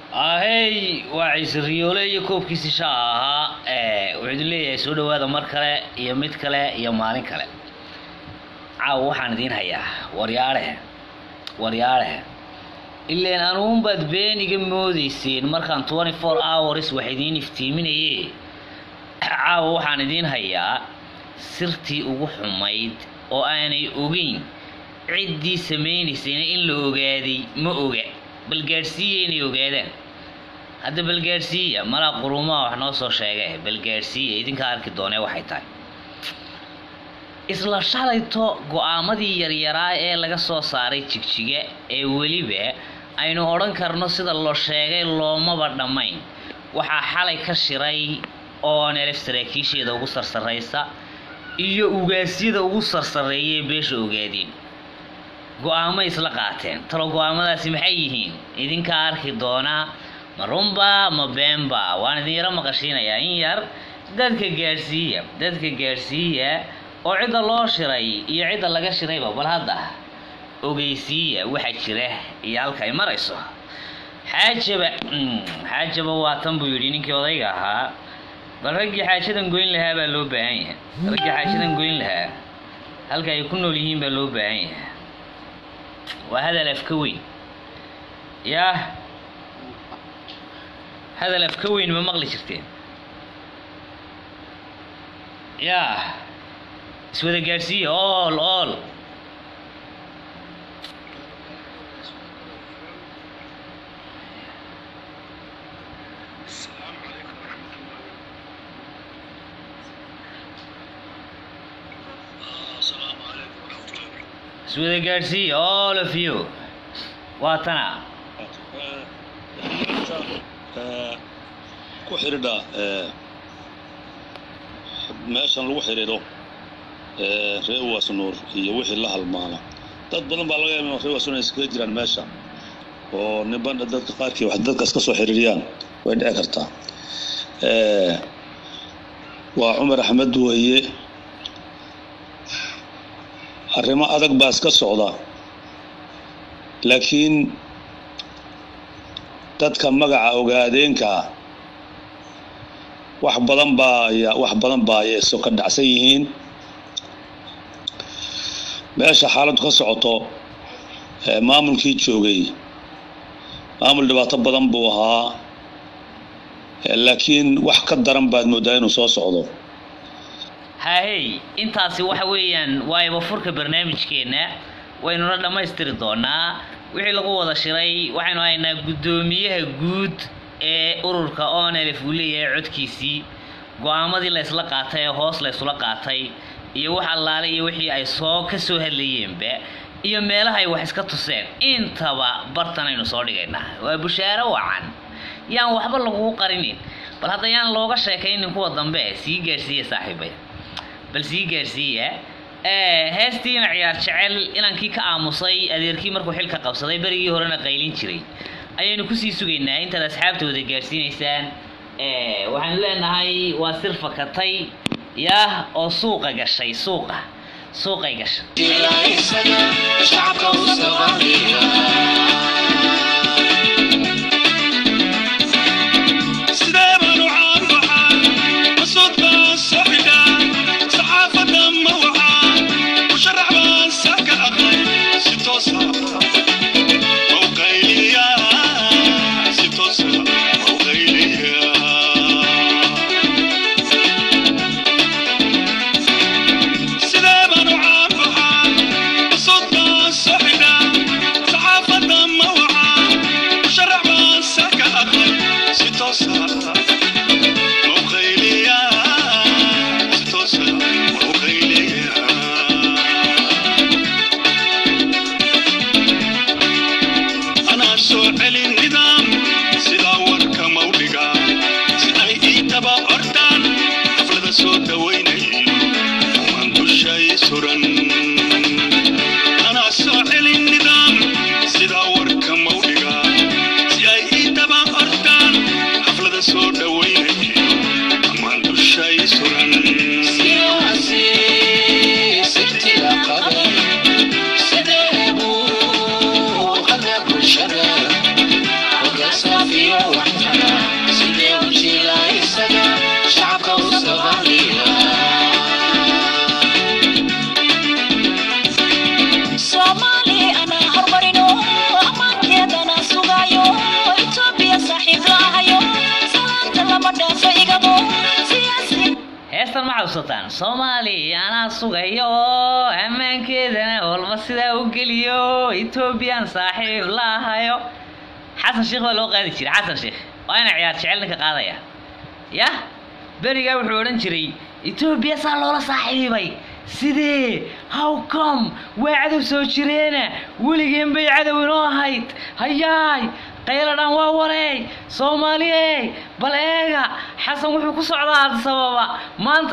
ahey waa ciise riyoole iyo koobkiisi shaa ahaa wuxuu idin leeyahay soo dhawaada mar kale iyo mid kale iyo maalin kale caawa waxaan idiin hayaa waryaadhe waryaadhe ileen anuunbaad been iga moodeyseen markaan twenty four hours wax idiin iftiiminaye caawa waxaan idiin hayaa sirtii ugu xumayd oo aanay ogeyn ciddii samaynaysayna in la ogaaday ma oga bal gaadhsiiya inay ogaadaan hadda bal gaadhsiiya malaa quruumaha wax noo soo sheege bal gaadhsiiya idinkaa arki doonee waxay tahay isla shalayto go-aamadii yaryaraa ee laga soo saaray jigjiga ee weliba aynu odhan karno sida loo sheegay loomaba dhammayn waxaa xalay ka shiray oo nelef saraakiisheeda ugu sarsaraysa iyo ugaasyada ugu sarsareeya ee beesha ogaadeen go-aamo isla qaateen talo go-aamadaasi maxay yihiin idinkaa arki doonaa ma runba ma beenba waan idin yaro maqashiinayaa in yar dadka gaadhsiiya dadka gaadhsiiya oo cidda loo shiray iyo cidda laga shirayba bal hadda ogeysiiya waxa jira iyo halka ay marayso xaajaba xaajaba waa tan buu yidhi ninkii odayga ahaa bal raggii xaajadan goyn lahaa baa loo baahan yahay raggii xaajadan goyn lahaa halka ay ku nool yihiin baa loo baahan yahay waa hadal afka weyn yaa hadal afka weyn ma maqli jirteen yaa iswada gaadhsiiya ool ool iswada gaadhsiiya all of you waa tana ku xidhiidha meeshan lagu xidhiidho reer waasnuur iyo wixii la halmaana dad badan baa laga yaaba reer waasnuur iskaga jiraan meesha oo niban dadka qaarkii wax dadka iska soo xidhiiriyaan way dhici kartaa waa cumar axmed weeye arrimo adag baa iska socda laakiin dadka magaca ogaadeenkaa wax badan baa wax badan baa ay iso ka dhacsan yihiin meesha xaaladdu ka socoto maamulkii joogay maamul dhibaato badan buu ahaa laakiin wax ka daran baad moodaa inuu soo socdo hahey intaasi waxa weeyaan waa ibafurka barnaamijkeenna waynuna dhammaystiri doonaa wixii lagu wada shiray waxaynu haynaa guddoomiyaha guud ee ururka onelf uu leeyahay codkiisii go-aamadii la ysla qaatay ee hoos la ysula qaatay iyo wax allaale iyo wixii ay soo ka soo hadlayeenba iyo meelaha ay wax iska tuseen intaba bartan aynu soo dhigaynaa waa bushaaro wacan yaan waxba lagugu qarinin bal hadda yaan looga sheekaynin kuwa dambe sii gaadhsiiya saaxiibaya bal sii gaadhsiiya heestiina ciyaar jecel inankii ka aamusay adeerkii markuu xilka qabsaday berigii horena qaylin jiray ayaynu kusii sugaynaa intaad asxaabtooda gaadhsiinaysaan waxaanu leenahay waa sir fakatay yaah oo suuqa gashay suuqa suuqay gashay صحفة heestan ma xasuusataan soomaali anaa sugayo oo ammaankeedana walba sidaa u geliyo etoobiyaan saaxiib la ahayo xasan sheekh baa loo qaadi jiray xasan sheekh waa ina ciyaar jecel ninka qaadaya yah berigaa wuxuu odhan jiray etoobiya saa loola saaxiibay sidee how come waa cadow soo jireena weligeen bay cadow inoo ahayd hayaay qayladhaan waa wareey soomaaliyey bal eega xasan wuxuu ku socdaa sababa maanta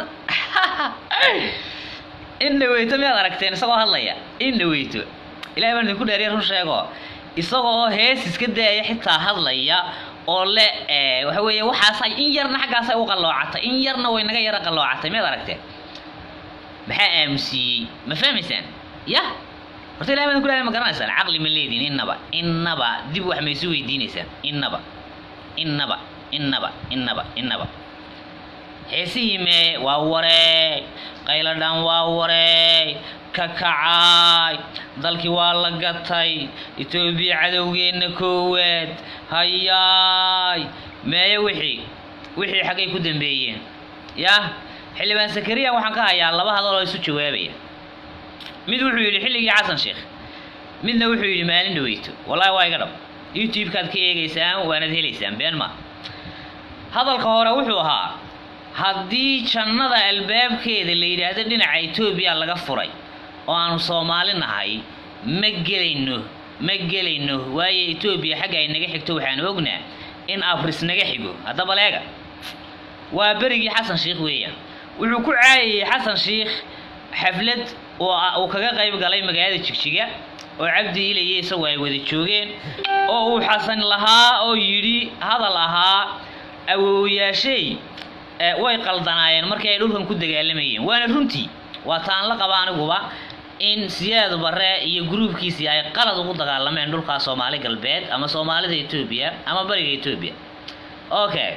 in dhaweyto miyaad aragteen isagoo hadlaya in dhaweyto ilahay baan idinku dheeriya run sheego isagoo hees iska daaya xitaa hadlaya oo le waxa weeye waxaasay in yarna xaggaasay u qalloocatay in yarna way naga yara qalloocatay miyaad aragteen maxaa aamusiiyey ma fahmaysaan yah horta ilahay baan ku leeyahay ma garanaysaan caqli ma leediin innaba innaba dib wax ma isu weydiinaysaan innaba innaba innaba innaba innaba heesihii mee waa wareey qayladhaan waa wareey ka kacaay dalkii waa la gatay etoobiya cadowgeenna koowaad hayaay meeye wixii wixii xaggay ku dambeeyeen yah xildhibaan sakariya waxaan ka hayaa laba hadal oo isu jawaabaya mid wuxuu yidhi xilligii xasan sheekh midna wuxuu yidhi maalin dhaweyto wallahi waa iga dhab youtube-kaad ka eegaysaan waanad helaysaan been ma hadalka hore wuxuu ahaa haddii jannada albaabkeeda la yidhaahdo dhinaca etoobiya laga furay oo aanu soomaali nahay ma gelayno ma gelayno waayo etoobiya xagga ay naga xigto waxaan ognaa in abris naga xigo haddaba leega waa berigii xasan sheikh weeyaan wuxuu ku caayayey xasan sheikh xaflad uu kaga qayb galay magaalada jigjiga oo cabdi ilaye isagu ay wada joogeen oo uu xasan lahaa oo yidhi hadal ahaa awowyaashay way qaldanaayeen markii ay dhulkan ku dagaalamayeen waana runtii waa taan la qaba aniguba in siyaad bare iyo gruubkiisii ay qalad ugu dagaalameen dhulkaa soomaali galbeed ama soomaalida etoobiya ama bariga etoobiya okay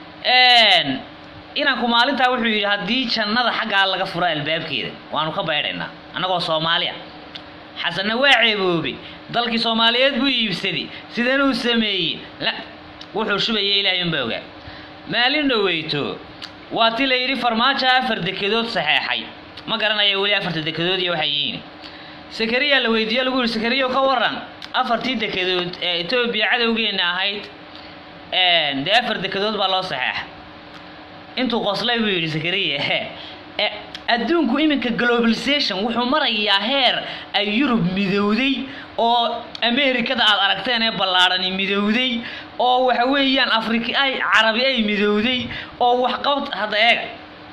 inanku maalintaa wuxuu yidhi haddii jannada xaggaa laga furo albaabkeeda waanu ka baydhaynaa annagoo soomaaliya xasanna waa ceeboobay dalkii soomaaliyeed buu iibsaday sidanuu sameeyey la wuxuu shubaya ilaahay unbaa ogaa maalin dhoweyto waa ti la yidhi farmaajo afar dekedood saxeexay ma garanaya weli afarta dekedood iyo waxay yihiin sakariya la weydiiye lagu yihi sakariyo ka waran afartii dekedood ee etoobiya cadowgeenna ahayd dee afar dekedood baa loo saxeexa intuu qoslay buu yidhi sakariya adduunku iminka globalization wuxuu marayaa heer ay yurub midowday oo amerikada aad aragteen ee ballaadhani midowday oo waxa weeyaan afrika ay carabi ay midowday oo waxqabad hadda eega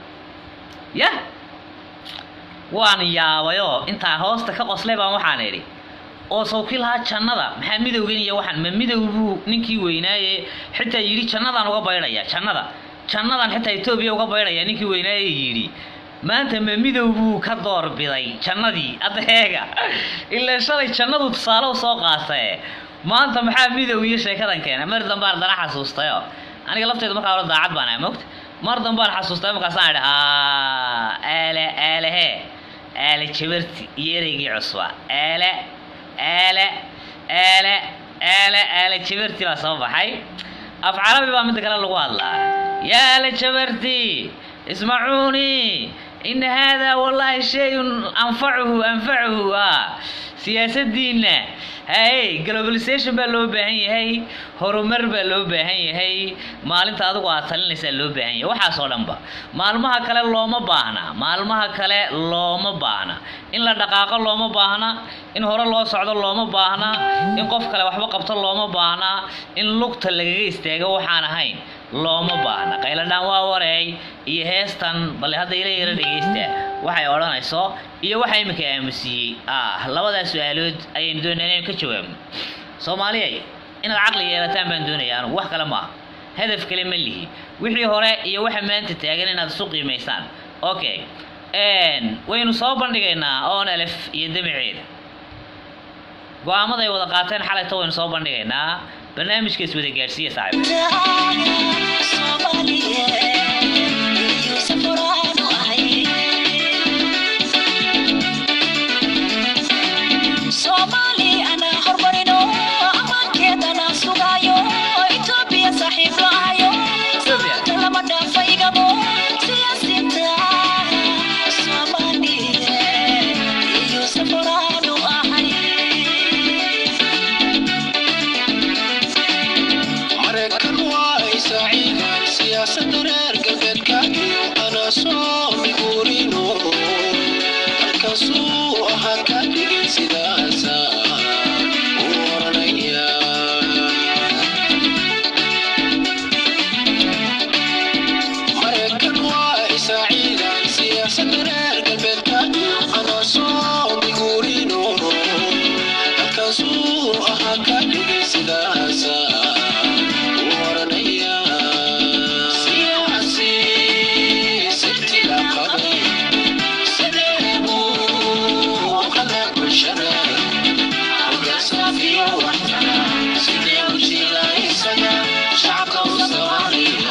yah waan yaabayoo intaa hoosta ka qoslay baan waxaan idhi oo sawkii lahaa jannada maxaa midowgan iyo waxaan ma midow buu ninkii weynaaye xitaa yidhi jannadaan uga baydhaya jannada jannadan xitaa etoobiya uga baydhaya ninkii weynaaye yidhi maanta ma midow buu ka doorbiday jannadii hadda eega ilaa shalay jannadu tusaale u soo qaatae maanta maxaa midow iyo sheekadan keena mar dambaan haddana xasuustayo aniga lafteedu markaa hore daacad baan ahay mogta mar dambaan xasuustay markaasaan idhi aale aalehe aale jabarti iyo ereygii cusba aale aale aale aale aale jabarti baa soo baxay af carabi baa midda kale lagu hadlaa yaa aale jabarti ismacuuni ina haadaa wallaahi shay-un anfacuhu anfacuhu ah siyaasadiinna hay globalization baa loo baahan yahay horumar baa loo baahan yahay maalinta adigu aad talinaysaa loo baahan yahay waxaasoo dhanba maalmaha kale looma baahna maalmaha kale looma baahna in la dhaqaaqo looma baahna in hore loo socdo looma baahna in qof kale waxba qabto looma baahna in lugta lagaga istaago waxaan ahayn looma baahna qayladhaan waa wareey iyo heestan bale hadda ila yara dhegaysta waxay odhanayso iyo waxa iminka aamusiiyey ah labadaas su-aalood ayaynu doonaa inaynu ka jawaabno soomaaliyay inaad caqli yeelataan baan doonaya anugu wax kale maaha hadaf kale ma lihi wixii hore iyo waxa maanta taagan inaad isu qiimaysaan okay waynu soo bandhigaynaa oon alef iyo damaceeda go-aamada ay wada qaateen xalayto waynu soo bandhigaynaa barnaamijka iswada gaadhsiiya saaxiib Ethiopia. soo miguurino halkaasuu ahaa ka dhigay sidaasa u oranaya maraykan waa isaaciidan siyaasadda reer galbeedka anaa soo miguurino halkaasuu ahaa ka dhigay sidaasa u oranaya siyaasi sirtiga qabay sidee buu kala bulshada hogaansafiyo waxtara sidee u jila isaga shacabka u soomaaliya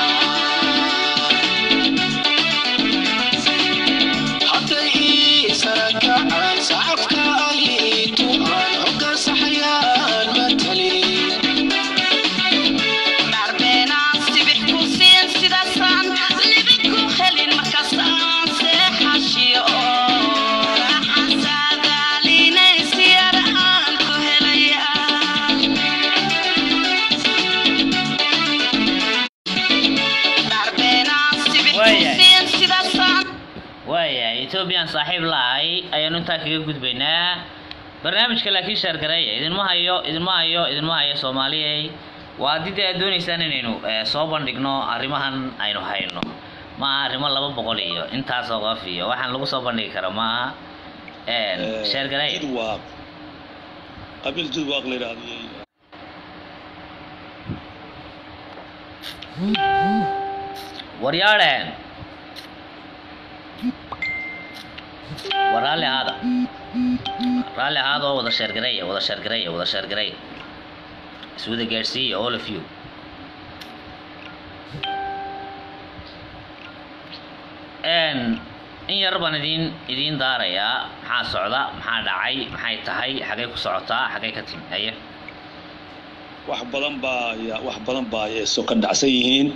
hadday ii sarakacaan sacabka ay ii tumaan hoggaan saxayaan matalin Darbeenaan sibix ku siin sidaasaan libid ku helin markaasaan seexashiyo raaxan saadaalinay siyar aan ku helaya Darbeenaan sibix ku Waayahay. siin sidaasaan waayahay ethoobiyan saaxiib la-ahay ayaanu intaa kaga gudbaynaa barnaamijka laakiin shaargareeya idinma hayo idinma hayo idinma hayo soomaaliyey waa haddii dee aad doonaysaan inaynu eh, soo bandhigno arrimahan aynu hayno maaha arrimo laba boqol iyo intaasoo qof iyo waxaan lagu soo bandhigi kara maaha shaargareeya jidwaaq qabiil jidwaaq la yidhahdiyey waryaadheen war raalli ahaada raalli ahaada oo wada sheergareeya wada sheergareeya wada sheergareeya iswada gaadhsiiya all of you n in yar baan idiin idiin daarayaa maxaa socda maxaa dhacay maxay tahay xagay ku socotaa xagay ka timi haye wax badan baa ya- wax badan baa ay soo ka dhacsan yihiin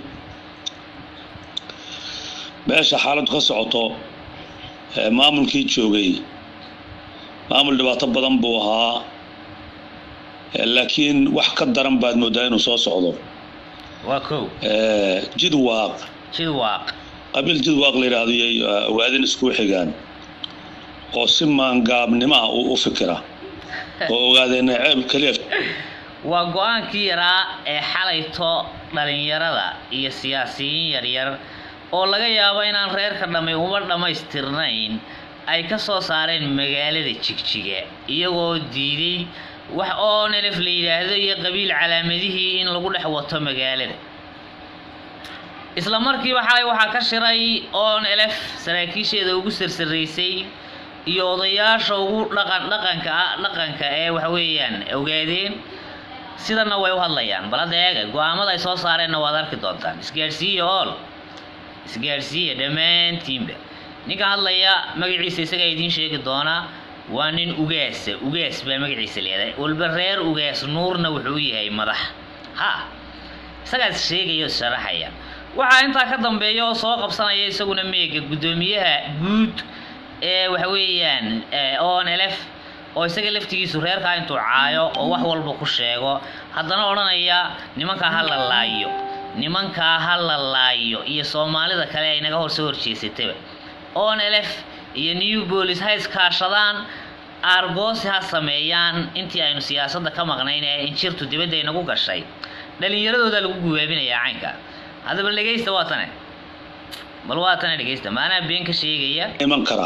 meesha xaaladdu ka socoto ee maamulkii joogay maamul dhibaato badan buu ahaa ee laakiin wax ka daran baad moodaa inuu soo socdo waa kow ee jidwaaq jidwaaq qabiil jidwaaq la yidhaahdo yay waadin isku xigaan oo si maangaabnimo ah u u fikira oo ogaadeen ceeb keliya waa go-aankii yaraa ee xalayto dhalinyarada iyo siyaasiyiin yaryar oo laga yaabo inaan reerka dhammay uma dhammaystirnayn ay ka soo saareen magaalada jigjiga iyagoo diiday wax oo nelef la yidhaahdo iyo qabiil calaamadihii in lagu dhex wato magaalada isla markiiba xalay waxaa ka shiray oon elef saraakiisheeda ugu sarsaraysay iyo odayaasha ugu dhaqan dhaqanka ah dhaqanka ee waxa weeyaan ogaadeen sidana way u hadlayaan bal hadda eega go-aamada ay soo saareenna waad arki doontaan isgaadhsiiya ool isgaadhsiiya dhammaantiinba ninka hadlaya magaciisa isagaa idiin sheegi doonaa waa nin ugaasa ugaas baa magaciisa leedahay walba reer ugaas nuurna wuxuu u yahay madax ha isagaas sheegaya oo sharaxaya waxaa intaa ka dambeeya oo soo qabsanaya isaguna meega guddoomiyaha guud ee waxa weeyaan on elf oo isaga laftigiisu reerkaa intuu caayo oo wax walba ku sheego haddana odhanaya nimankaa ha la laayo nimankaa ha la laayo iyo soomaalida kale ay naga hor soo horjeesataba on elf iyo new bolis ha iskaashadaan aargoosi ha sameeyaan intii aynu siyaasadda ka maqnayn ee injirtu dibadda inagu gashay dhalinyaradooda lagu gubaabinayaa caynka haddaba dhegeysta waa tane bal waa tane dhegeysta maanaa been ka sheegaya iman kara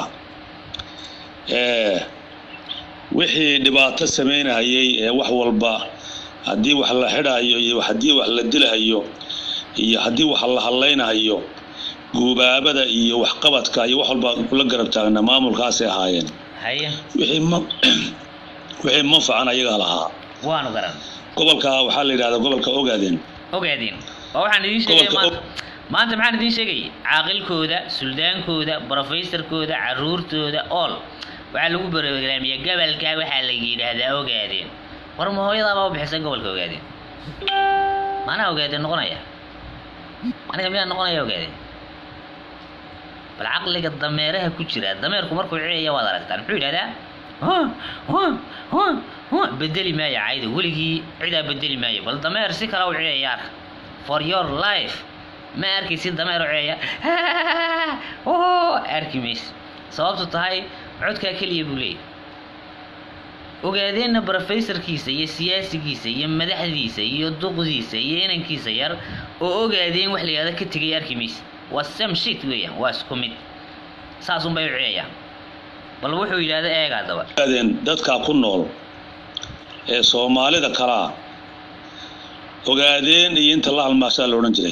ee wixii dhibaato samaynahayay ee wax walba haddii wax la xidhayo iyo haddii wax la dilahayo iyo haddii wax la hadlaynahayo guubaabada iyo waxqabadka iyo wax walba la garab taagna maamulkaasay ahaayeen haye wixii ma wixii manfacan ayagaa lahaa waanu garan gobolka waxaa la yidhahdaa gobolka ogaadeen ogaadeen oo waxaan idiin sheegaya Gobolka maanta maanta maxaan idiin sheegay caaqilkooda suldaankooda brofeysarkooda caruurtooda ool waxaa lagu barnaamijyaa gobolka waxaa la yidhaahdaa ogaadeen war ma hooyadaabaa u bixisay gobolka ogaadeen maanaa ogaadeen noqonaya aniga miyaa noqonaya ogaadeen bal caqliga dameeraha ku jira dameerku markuu ciyaya waad aragtaan muxuu yidhahdaa "Huh, huh, huh, huh." bedeli maayo cayda weligii cidaa bedeli maayo bal dameer si kale u ciyaya arka for your life ma arkaysid dameer oo ceeya oo arki maysid sababtu tahay codkaa keliya buu leeyahy ogaadeenna brofesorkiisa iyo siyaasigiisa iyo madaxdiisa iyo duqdiisa iyo inankiisa yar oo ogaadeen wax la yihahdo ka tegay arki maysid waa sam shit weeyaan waa isku mid saasun bay u ciyayaan bal wuxuu yidhahda eegaa daba ogaadeen dadkaa ku nool ee soomaalida kalaa ogaadeen iyo inta la halmaashaa la odhan jiray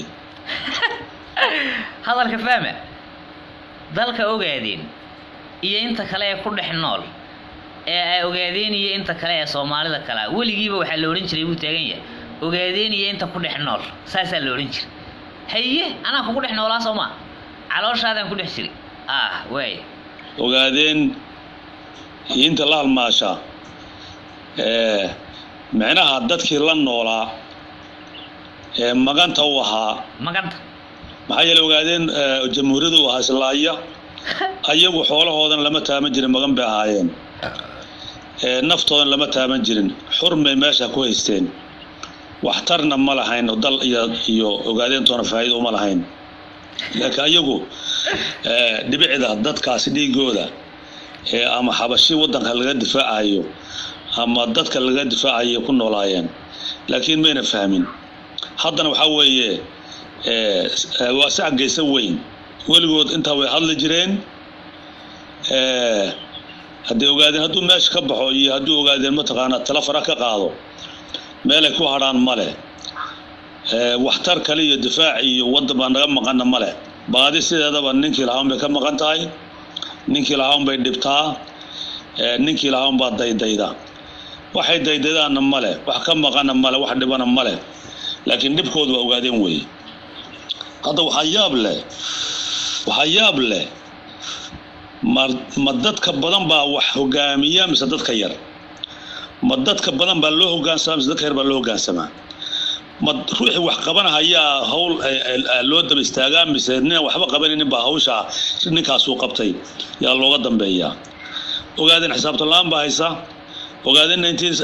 hadalka fahma dalka ogaadeen iyo inta kale ee ku dhex nool ee ay ogaadeen iyo inta kale ee soomaalida kalea weligiiba waxaa la odhan jiray buu taagan yahay ogaadeen iyo inta ku dhex nool saasaa la odhan jiray haye anaa kugu dhex noolaa soo maa calooshaadaan ku dhex jiray ah waay ogaadeen iyo inta la halmaashaa ee micnaha dadkii la noolaa ee maganta u ahaa maganta maxaa yeele ogaadeen ee, jamhuuriyadda u ahaa islaaya ayagu xoolahoodan lama taaban jirin magan bay ahaayeen ee naftoodan lama taaban jirin xurmay meesha ku haysteen waxtarna ma lahayn oo dal iyo iyo ogaadeentoona faa'iido uma lahayn laakiin ayagu ee, dhibicda dadkaasi dhiigooda ee ama xabashi waddanka laga difaacayo ama dadka laga difaacayo ku noolaayeen laakiin mayna fahmin haddana waxaa weeye ee, ee, waa sac geysa weyn weligood intaa way hadli jireen ee, hadday ogaadeen hadduu meesha ka baxo iyo hadduu ogaadeen mataqaanaa tala fara ka qaado meelay ku hadhaan male ee, waxtar kale iyo difaac iyo waddan baa naga maqana male baadi sideedaba ninkii lahaan bay ka maqan tahay ninkii lahaan bay dhibtaa ee, ninkii lahaan baa daydayda waxay daydaydaanna male wax ka maqana male wax dhibana male laakiin dhibkoodu waa ogaadeen weeye hadda waxaa yaab leh waxaa yaab leh ma ma dadka badan baa wax hogaamiya mise dadka yar ma dadka badan baa loo hogaansamaa mise dadka yar baa loo hogaansamaa ma ruuxii wax qabanahayaa hawl eh, eh, loo daba istaagaa mise nin waxba qabanaynin baa hawshaa ninkaasuu qabtay yaa looga dambeeyaa ogaadeen xisaabtan la-aan baa haysa ogaadeen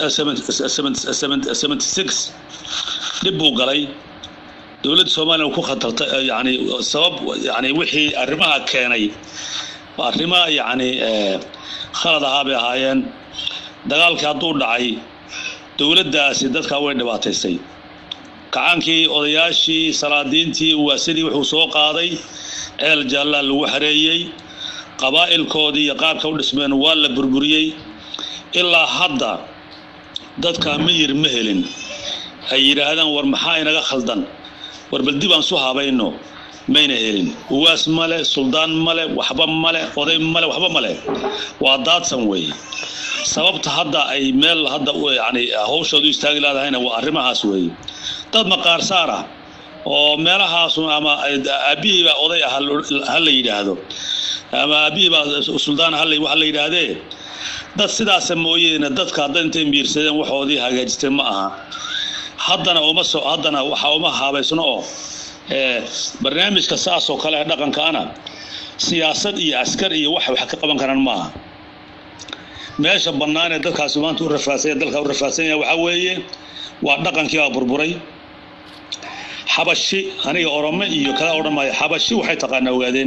1976 dhib buu galay dowladda soomaaliya ku khatartay eh, yani sabab yani wixii arrimaha keenay arrima yani eh, khalad ahaa bay ahaayeen dagaalkii hadduu dhacay dowladdaasi dadkaa way dhibaataysay kacaankii odayaashii salaadiintii waasidii wuxuu soo qaaday ceel jaallaa lagu xareeyey qabaa'ilkoodii iyo qaabka u dhismeen waa la burburiyey ilaa hadda dadkaa miyir ma helin ay yidhaahdaan war maxaa inaga khaldan war bal dib aan su habayno mayna helin uwaas male suldaan male waxba male oday male waxba male waa daadsan weeye sababta hadda ay meel hadda u- yani hawshoodu istaagi laadahayna waa arrimahaas weeye dad maqaar saar ah oo meelahaasu ama aabihii baa oday ah ha la yidhaahdo ama aabihii baa suldaan ha la- waxa la yidhaahdee dad sidaasa mooyeene dadka hadda intay miirsadeen waxoodii hagaajisteen ma aha haddana uma so haddana waxa uma haabaysno oo ee, barnaamijka saas oo kale ee dhaqankaana siyaasad iyo askar iyo wax wax ka qaban karaan maaha meesha bannaan ee dadkaasi maanta u rafaadsan dalka u rafaadsan yahay waxaa weeye waa dhaqankii baa burburay xabashi aniga orome iyo kala odhan maayo xabashi waxay taqaanaa ogaadeen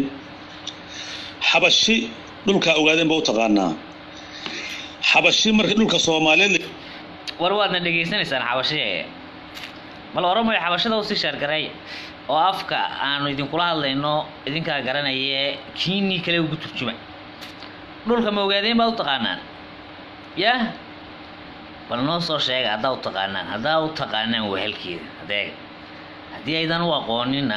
xabashi dhulkaa ogaadeen ba u taqaanaa xabashi marka dhulka soomaaliyeed war waadna dhegaysanaysaan xabashee bal oromoy xabashada usii sheergareey oo afka aanu idinkula hadlayno idinkaa garanaye kiinii kale ugu turjuma dhulka ma ogaadeen baad u taqaanaan yah bal noo soo sheega haddaa u taqaanaan haddaa u taqaanaan wehelkeeda adeeg haddii aydan u aqoonina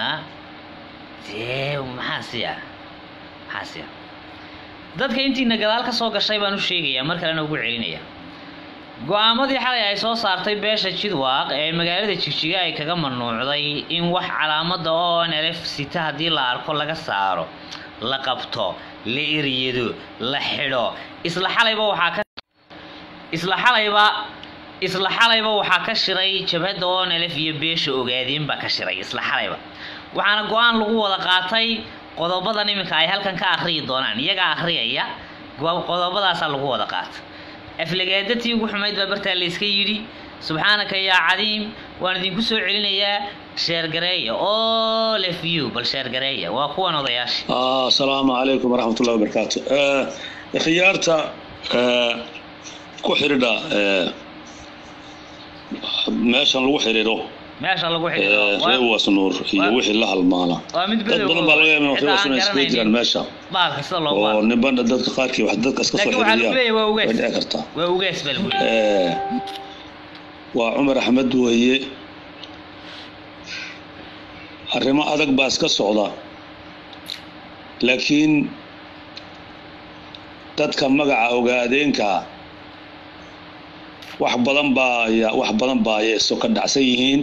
dee maxaa siya maxaa siya dadka intiina gadaal ka soo gashay baan u sheegayaa mar kalena ugu celinaya go-aamadii xalay ay soo saartay beesha jidwaaq ee magaalada jigjiga ay kaga manuucday in wax calaamada oo nlf sita haddii la arko laga saaro la qabto la eryado la xidho isla xalayba waxaa ka isla xalayba isla xalayba waxaa ka shiray jabhadda oo nlf iyo beesha ogaadeen baa ka shiray isla xalayba waxaana go-aan lagu wada qaatay qodobadan iminka ay halkan ka akhriyi doonaan iyagaa akhriyaya go- qodobadaasaa lagu wada qaatay aflagaadatii ugu xumayd baa bartaa layska yidhi subxaanaka yaa cadiim waan idinku soo celinayaa sheergareeya all of you bal sheergareeya waa kuwan odayaasha Ah, asalaamu calaykum waraxmat ullahi wabarakaatu Eh, khiyaarta eh, ku xidhiidha eh, meeshan lagu xidhiidho meesha lagu eh, xidhiidho reer waa- wasnuur iyo waa- wixii la halmaala waa mid dad bedow badan baa laga yaaba cidda reer aan wasnuur iskaga jiraan garanaynin meesha baalka sida loogu oo hadlo niban dadka qaarkii wax dadka iska soo laakiin waxaa lagu xidhiidhiyaan leeyahay waa way ugees dhici kartaa waa ugees baa lagu leeyahay Eh, waa cumar axmed weeye arrimo adag baa iska socda laakiin dadka magaca ogaadeenka wax badan baa ya- wax badan baa ay isu ka dhacsan yihiin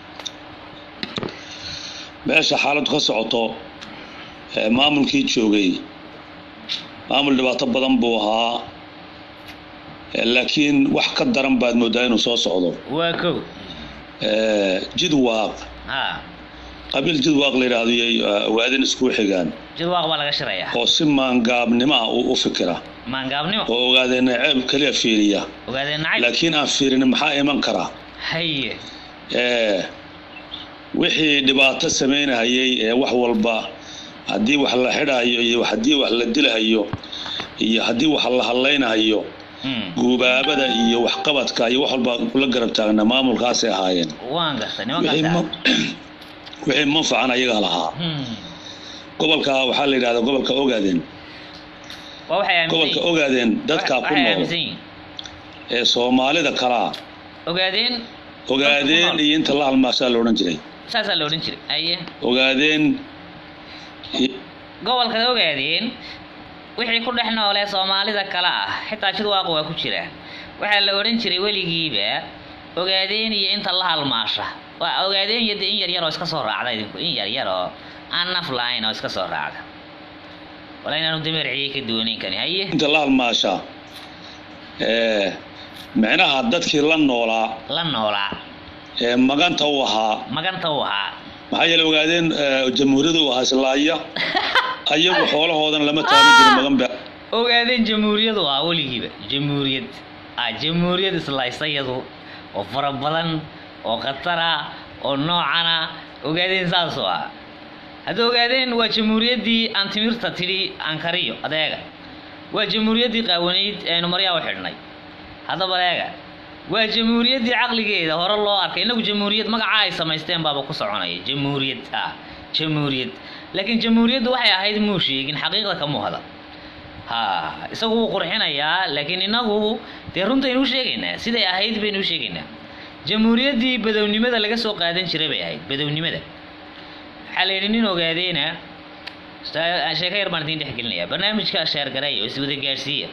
meesha xaaladdu ka socoto eh, maamulkii joogay maamul dhibaato badan buu ahaa Eh, laakiin wax ka daran baad moodaa inuu soo socdo waa kow Eh, jidwaaq ha qabiil jidwaaq la yidhaahdo iyay eh, ogaadeen isku xigaan jidwaaq baa laga shirayaa oo si maangaabnimo ah u u fikira maangaabnimo oo ogaadeen ceeb keliya fiiriya ogaadeen nacay laakiin aan fiirin maxaa iman kara haye Eh, wixii dhibaato samaynahayay ee wax walba haddii wax la xidhayo iyo haddii wax la dilahayo iyo haddii wax la hadlaynahayo Hmm, guubaabada iyo waxqabadka iyo wax walba kula garab taagna maamulkaasay ahaayeen waan gartay wixii nimankaas ma- wixii manfacan ayagaa lahaa gobolka waxaa la yidhahdaa gobolka ogaadeen waa waxay aaminsan gobolka yihiin ogaadeen dadkaa ku waxay nool aaminsan yihiin ee soomaalida kalaa ogaadeen ogaadeen iyo inta la halmaasaa la odhan jiray saasaa la odhan jiray aye ogaadeen i- gobolka ogaadeen wixii ku dhex noolee soomaalida kale ah xitaa jidwaaq waa ku jiraan waxaa la odhan jiray weligiiba ogaadeen iyo inta la halmaasha waa ogaadeen iyo dee in yar yar oo iska soo raacda idinku in yar yar oo aan naf lahayn oo iska soo raacda wala inaanu dameerciyey ka doonayn kani haye inta la halmaashaa ee micnaha dadkii la noolaa la noolaa ee maganta u ahaa maganta u ahaa maxaa yeele ogaadeen ee, jamhuuriyadu u ahaa islaaya ayagu xoolahoodan lama taaban jirin magan ba ogaadeen jamhuuriyadu ah weligiiba jamhuuriyad ah jamhuuriyad islaysayadu oo fara badan oo khatara oo noocana ogaadeen saasoo ah hadda ogaadeen waa jamhuuriyaddii aan timirta tidhi ankariyo adeega waa jamhuuriyaddii qaawanayd ee aynu maryaa u xidhnay haddaba adeega waa jamhuuriyaddii caqligeeda hore loo arkay innagu jamhuuriyad magaca ay samaysteen baaba ku soconaya jamhuuriyad ah jamhuuriyad laakiin jamhuuriyaddu waxay ahayd muu sheegin xaqiiqda kamuu hada ha isagu wuu qurxinayaa laakiin inagu dee runtaynu u sheegaynaa siday ahayd baynu u sheegaynaa jamhuuriyaddii badownimada laga soo qaadan jiray bay ahayd badownimada waxaa la yidhi nin ogaadeena sta- sheeko yar baan idiin dhexgelinayaa barnaamijka sheergareeya oo iswada gaadhsiiya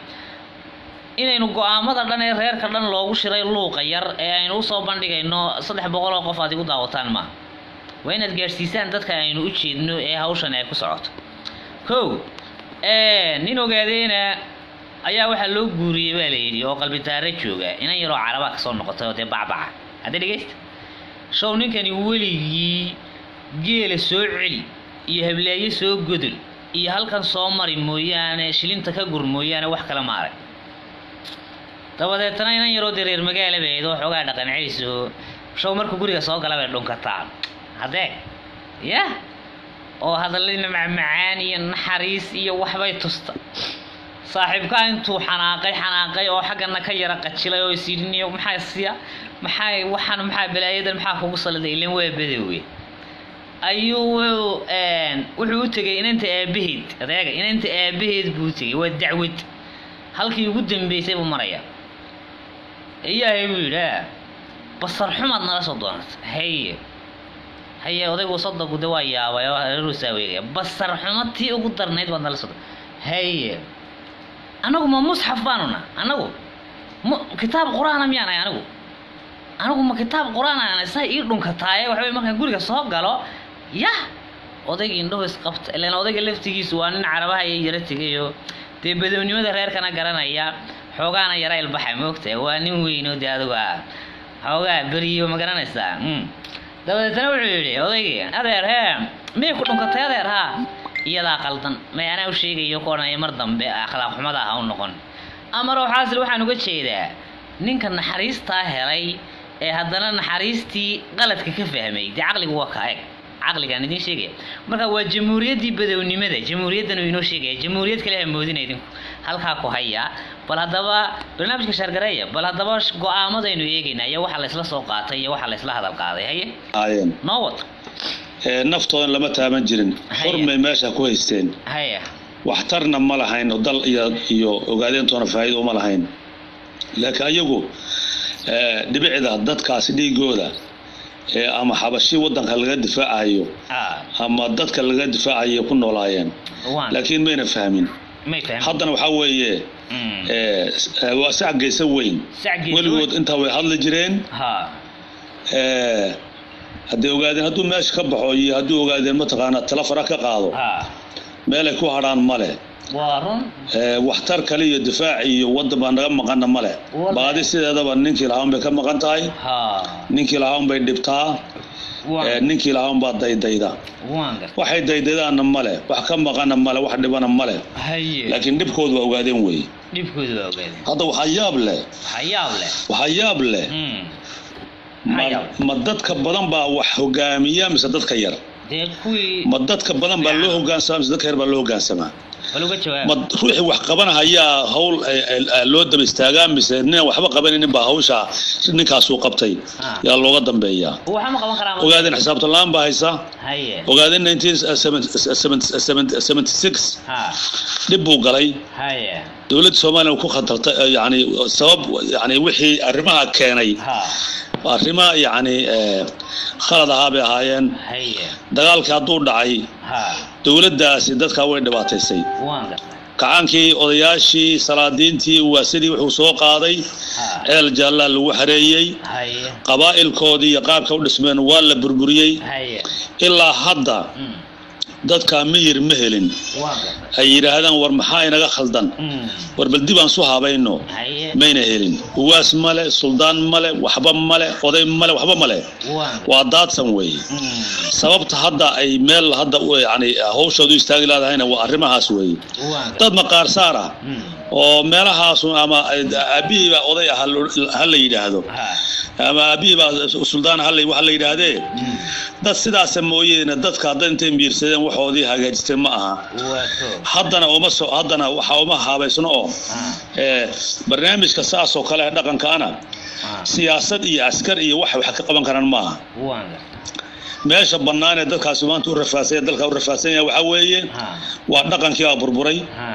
inaynu go-aamada dhan ee reerka dhan loogu shiray luuqa yar ee aynu usoo bandhigayno saddex boqol oo qof aad igu daawataan maaha waa inaad gaadhsiisaan dadka aynu u jeedno ee hawshan ay ku socoto kow ee, nin ogaadeena ayaa waxaa loo guuriyey baa la yidhi oo qalbitaare jooga inan yaroo caraba kasoo noqotay oo dee bacbaca hadda dhegeysta show ninkani weligii geela soo celi iyo hableeye soo godol iyo halkan soo mari mooyaane shilinta ka gur mooyaane wax kale ma arag dabadeetana inan yaroo dee reer magaala bay ahayd oo xoogaa dhaqan celiso show marka guriga soo gala bay dhunkataa haddee yah oo hadallina macmacaan iyo naxariis iyo waxbay tusta saaxiibkaa intuu xanaaqay xanaaqay oo xaggana ka yara qajilay oo isyidhiniyo maxaa siya maxaa waxaan maxaa balaayadan maxaa kugu saliday ilan waa badowey ayuu wuxuu een, wuxuu u tegay inanta aabaheed adeega inanta aabaheed buu u tegay waa dacwad halkii ugu dambeysay buu maraya ilaahay buu yidhi "Ah, basar xumaad nala soo doonata haye haye odaygu soddonku de waa yaabay oo hareeruusaa weegaya basar xumo tii ugu darnayd baad nala soo doon haye anagu ma musxaf baanu na anagu mu kitaab qur-aana miyaan ahay anigu anigu ma kitaab qur-aan aan isaa ii dhunkataaye waxbay markaan guriga soo galo yah odayga indhahu isqabta ilaan odayga laftigiisu waa nin carabaha iyo yaro tegayo dee badownimada reerkana garanaya xoogaana yara ilbaxa moogtahay waa nin weyn oo dee adigu ah xoogaa beriyo ma garanaysaa mm. dabadeetna wuxuu yidhi odaygii adeer hee miyay ku dhunkatay adeer haa iyadaa qaldan may anaa u sheegayo ku odhanaya mar dambe akhlaaq xumada ha u noqon amar xaasil waxaan uga jeedaa ninka naxariistaa helay ee haddana naxariistii qaladka ka fahmay dee caqligu waa ka eg caqligaan idiin sheegaya marka waa jamhuuriyaddii badownimada jamhuuriyaddan uu inoo sheegaya jamhuuriyad kale ha moodina idinku halkaa ku haya bal haddaba barnaamijka shaargareeya bal haddaba sh- go-aamadaynu eegaynaa iyo waxa laysla soo qaatay iyo waxa laysla hadal qaaday haye ahaayeen noo wad ee naftoodan lama taaban jirin Haya. xurmay meesha ku haysteen haya waxtarna ma lahayn oo dal iyo iyo ogaadeyntoona faa'iido uma lahayn laakiin ayagu ee, dhibicda dadkaasi dhiigooda ee ama xabashi wadanka laga difaacayo ah ama dadka laga difaacayo ku noolaayeen waan laakiin mayna fahmin may fahmin haddana waxaa weeye Mm. ee, s- ee, waa sac geysa weyn Sac geysa weligood weyn. intaa way hadli jireen ha ee, hadday ogaadeen hadduu meesha ka baxo iyo hadduu ogaadeen mataqaanaa tala fara ka qaado ha meelay ku hadhaan male waa run ee, waxtar kale iyo difaac iyo wadan baa naga maqana male Wallahi. baadi sideedaba ninkii lahaa unbay ka maqan tahay ha ninkii lahaa unbay dhibtaa ee, waan ninkii lahaa unbaa daydayda waan garta waxay daydaydaanna male wax ka maqana male wax dhibana male haye laakiin dhibkoodu waa ogaadeen wey dhibkooda waa ogaadeen hadda waxaa yaab leh hayaab leh waxaa yaab leh Mm. ma, Maxaa yaab? ma dadka badan baa wax hogaamiya mise dadka yar dee kuwii ma dadka badan baa loo hogaansamaa mise dadka yar baa loo hogaansamaa bal uga jawaab ma ruuxii wax qabanahayaa hawl eh, eh, eh, loo daba istaagaa mise ninaan waxba qabanaynin baa hawsha ninkaasuu qabtay Ah. yaa looga dambeeyaa waxa ma qaban karaa ogaadeen xisaabtan la-aan baa haysa haye ogaadeen 1976 ha dhib buu galay haye dowladda soomaaliya ku khatartay eh, yani sabab yani wixii arrimaha keenay ha arrimo yani eh, khalad ahaa bay ahaayeen haye dagaalkii hadduu dhacay ha dowladdaasi dadkaa way dhibaataysay waan garta kacaankii odayaashii salaadiintii waasidii wuxuu soo qaaday ha ceel jaallaa lagu xareeyey haye qabaa'ilkoodii iyo qaabka u dhismeen waa la burburiyey haye ilaa hadda Mm. dadkaa miyir ma helin waan garta ay yidhaahdaan war maxaa inaga khaldan Mm. war bal dib aan su habayno haye mayna helin uwaas male suldaan male waxba male oday male waxba male waan garta waa daadsan weeye Mm. sababta hadda ay meel hadda u- yani hawshoodu istaagi laadahayna waa arrimahaas weeye waan garta dad maqaar saar ah Mm. oo meelahaasu ama aabihii baa oday ah ha- ha la yidhaahdo ha ama aabihii baa suldaan ha la- waxa la yidhaahdee Mm. dad sidaasa mooyeene dadka hadda intay miirsadeen waxoodii hagaajisteen ma aha waa to haddana uma so haddana waxa uma habaysno oo ha ee, barnaamijka saas oo kale dhaqankaana ha siyaasad iyo askar iyo wax wax ka qaban karaan maaha waan garta meesha bannaan ee dadkaasi maanta u rafaasanya dalka u rafaadsan yahay waxaa weeye ha waa dhaqankii baa burburay ha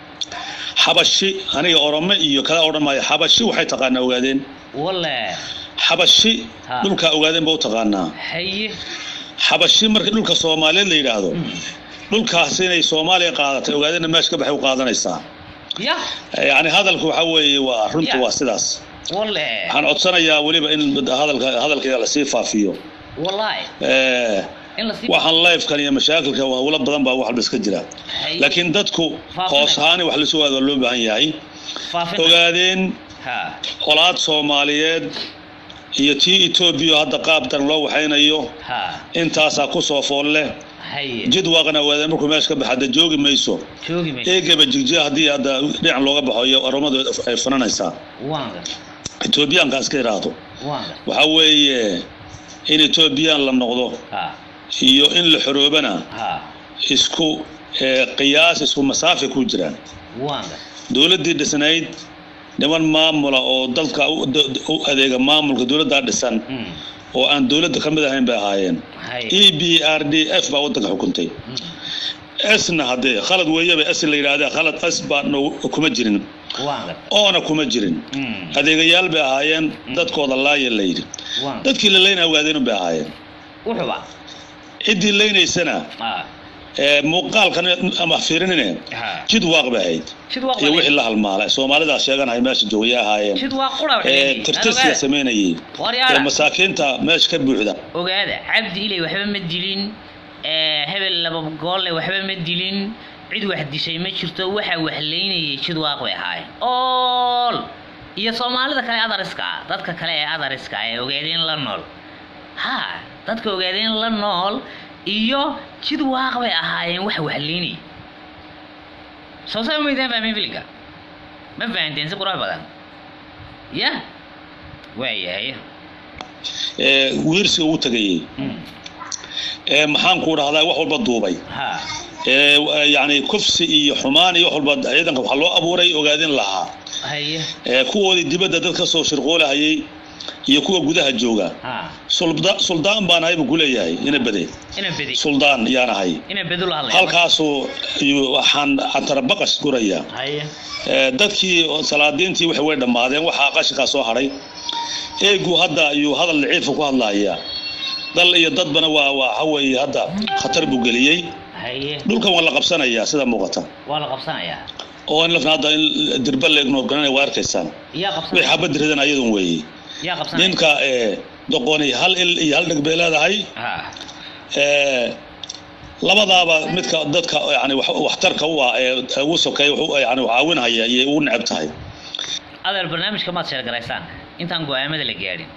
xabashi aniga orome iyo kala odhan maayo xabashi waxay taqaanaa ogaadeen wale xabashi Ha. dhulkaa ogaadeen ba u taqaanaa haye xabashi marka dhulka soomaaliyeed la yidhaahdo Mm. dhulkaas inay soomaaliya qaadatay ogaadeenna meesha ka baxay u qaadanaysaa ya yani hadalku waxaa weeye waa runtu Ya. waa sidaas wale waxaan codsanayaa weliba in hadalka hadalkayga lasii faafiyo wallahi Eh, in la sii waxaan lifekan iyo mashaakilka hawlo badan baa wax walba iska jira haye laakiin dadku Faafina. hoos ahaani wax lasu waado waa loo baahan yahay faafin ogaadeen ha colaad soomaaliyeed iyo tii etoobiya oo hadda qaab dan loo waxaynayo ha intaasaa ku soo fool leh haye jid waaqna ogaadeen markuu meesha ka baxa hadda joogi mayso joogi may eegaba jigjiga haddii hadda dhinac looga baxo iyo oromadu ay fananaysaa waan garta etoobiyaanka iska iraahdo waan garta waxaa weeye in etoobiyaan la noqdo ha iyo in la xoroobana ha isku eh, qiyaas isku masaafe ku jiraan waan garta dowladdii dhisnayd niman maamula oo dalka u d- u adeega maamulka dowladdaa dhisan Mm. oo aan dowladda ka mid ahayn bay ahaayeen haye e b r d f baa waddanka xukuntay Mm. sna haddee khalad weeyaba s la yidhahdee khalad s baa no- kuma jirin waan garta oona kuma jirin Mm. adeegayaal bay ahaayeen dadkooda laaya la yidhi waan garta dadkii la leynaa ogaadeen bay ahaayeen wuxuba ciddii leynaysana ha ee muuqaalkan ama fiirinine ha jid waaq bay ahayd jid waa iyo wixii la halmaalay soomaalidaa sheeganahay meesha joogaya ahaayeen jid waa qura ee tirtirsiga samaynayay ee waryaara masaakiinta meesha ka buuxda ogaada cabdi ilay waxba ma dilin ee, hebel laba goolle waxba ma dilin cid wax dishay ma jirto waxa waxlaynayay jid waaq bay ahaayeen ool iyo soomaalida kale adariska ah dadka kale ee adariska ah ee ogaadeen la nool ha dadka ogaadeen la nool iyo jid waaq bay ahaayeen wax waxlaynayay soo saa maydaan fahmin filinka ma fahanteen si qurux badan ya waayahay ee wiirsiga ugu tegayey Mm. ee maxaan ku dhahdaa wax walba duubay ha ee yacni kufsi iyo xumaan iyo wax walba ciidanka waxaa loo abuuray ogaadin lahaa haye ee kuwoodii dibadda dad ka soo shirqoolahayay iyo kuwa gudaha jooga ha sulda suldaan baan ahay buu ku leeyahay ina bede ina bedi suldaan yaan ahay ina bedu la hadlaya halkaasuu ayuu- waxaan cantarabaqas guraya haye Ee, dadkii oo salaadiintii waxay way dhammaadeen waxaa qashinkaa soo hadhay eegu hadda ayuu hadal daciifa ku hadlayaa dal iyo dadbana waa waa waxa weeye hadda khatar buu geliyey haye dhulkan waa la qabsanayaa sida muuqata waa la qabsanayaa oo in lafna hadda in dirba la ignoorgaranaya waa arkaysaan yaa way qabsanaya xabad ridan ayadun weeye yaa qabsanaya ninka ee doqoni hal il iyo hal dheg bay leedahay ha ee labadaaba midka dadka yani wax- waxtarka u ah ee ugu sokeeya wuxuu yani caawinhaya iyo ugu neceb tahay adeer barnaamijka maad sheergaraysaan intaan go-aamada la gaadhin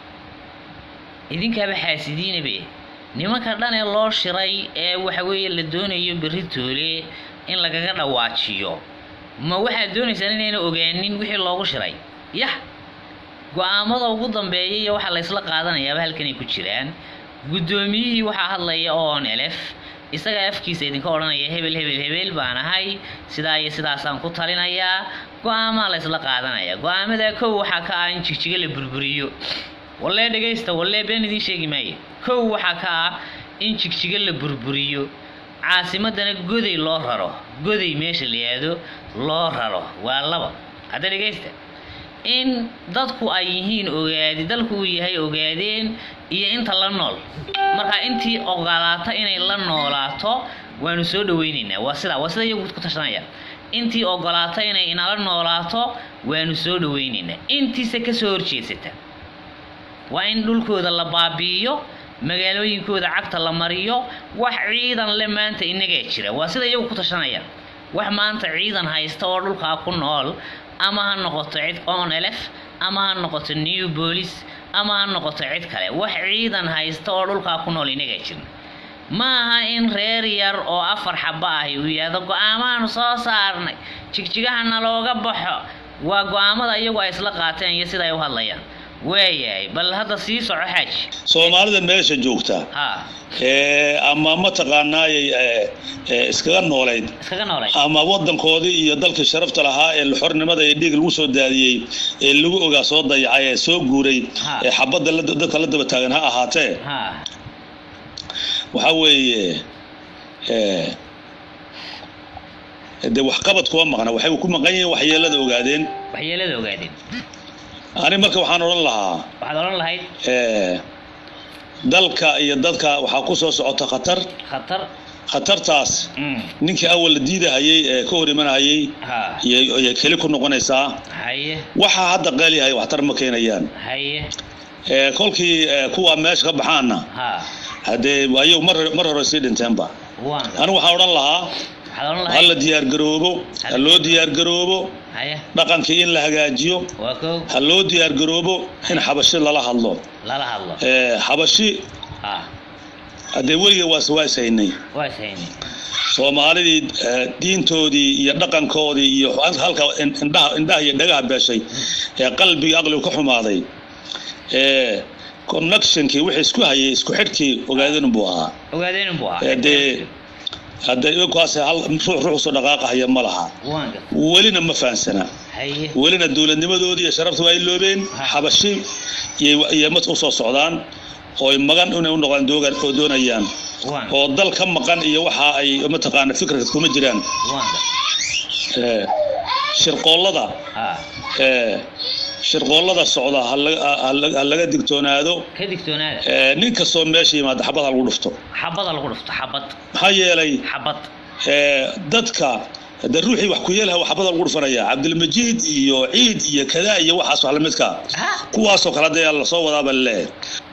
idinkaaba xaasidiinabe nimanka dhan ee loo shiray ee waxa weeye la doonayo berri toole in lagaga dhawaajiyo ma waxaad doonaysaan inayna ogaanin wixii loogu shiray yah go-aamada ugu dambeeya iyo waxaa laysla qaadanayaaba halkanay ku jiraan guddoomiyihii waxaa hadlaya oon elef isagaa afkiisa idinka odhanaya hebel hebel hebel baan ahay sidaa iyo sidaasaan ku talinayaa go-aamaa laysla qaadanaya go-aamadaa kow waxaa ka ah in jigjiga la burburiyo wallee dhegaysta wallee been idiin sheegi maayo kow waxaa ka ah in jigjiga la burburiyo caasimadana goday loo raro goday meesha la yihahdo loo raro waa laba hadda dhegaysta in dadku ay yihiin ogaadi dalku uu yahay ogaadeen iyo inta la nool marka intii ogolaata inay la noolaato waanu soo dhaweyneynaa waa sida waa sida iyagu ku tashanaya intii ogolaata inay inala noolaato waanu soo dhaweyneynaa intiise kasoo horjeesata waa in dhulkooda la baabi'iyo magaalooyinkooda cagta la mariyo wax ciidan le maanta inagaa jira waa sida iyagu ku tashanaya wax maanta ciidan haysta oo dhulkaa ku nool ama ha noqoto cid onelef ama ha noqoto new bolis ama ha noqoto cid kale wax ciidan haysta oo dhulkaa ku nool inagaa jirin ma aha in reer yar oo afar xaba ahi uu yidhaahdo go-aamaanu soo saarnay jigjigahana looga baxo waa go-aamada iyagu ay isla qaateen iyo sida ay u hadlayaan waayahay bal hadda sii soco xaaji soomaalida meesha joogta ha ee ama mataqaanaayay ee, ee, iskaga noolayd iskaga noolay ama wadankoodii iyo dalkii sharafta lahaa ee xornimada iyo dhiig lagu soo daadiyey ee lagu ogaa soo dayacay ee soo guuray Ha. ee xabadda la- dadka la daba taagan ha ahaatee ha waxaa weeye ee, dee waxqabad kuma maqna waxay ku maqan yihiin waxyeelada ogaadeen waxyeelada ogaadeen ani marka waxaan odhan lahaa waxaad odhan lahayd ee, dalka iyo dadka waxaa ku soo socota khatar khatar khatartaas mm. ninkii awal la diidahayay ee ka hor imanahayay ha iyo iyo keli ku noqonaysaa haye waxaa hadda qeel yahay waxtar ma keenayaan haye ee, kolkii ee, kuwa meesha ka baxaana ha haddee ayagu mar mar hore sii dhinteenba waan anigu waxaan odhan lahaa waxaad odhan ha la lahayd diyaargaroobo ha loo diyaargaroobo haye dhaqankii in la hagaajiyo waa kow ha loo diyaargaroobo in xabashi lala hadlo lala hadlo ee, xabashi ha haddee weliga waas waas haynay waa ishayni soomaalidii ee, diintoodii iyo dhaqankoodii iyo halka in- indhaha indhaha iyo dhagaha beeshay ee qalbiga aqligu ka xumaaday ee connectionkii wixii isku hayay isku xidhkii ogaadin buu ahaa ogaadeen buu ahaa ee dee haddee iyagukaas hal ruux ruux soo dhaqaaqahaya ma laha waan gat welina ma fahansana haye welina dowladnimadoodii iyo sharafta waa ay loobeen xabashi iyo iyo mad u soo socdaan oo ay magan inay u noqdaan doogan oo doonayaan waan oo dal ka maqan iyo waxa ay mataqaana fikirka kuma jiraan waan gat ee, shirqoollada ha ee, shirqoollada socda ha laga- ha laga- ha laga digtoonaado ka digtoonaada ee, nin kastoo meesha yimaada xabad ha lagu dhufto xabada lagu dhufto xabad maxaa yeelay xabad ee, dadka de ruuxii wax ku yeelaha xabada lagu dhufanaya cabdilmajiid iyo ciid iyo kadaa iyo waxaas wax lamidka ha kuwaasoo kale hadee lasoo wadaaba leeyahay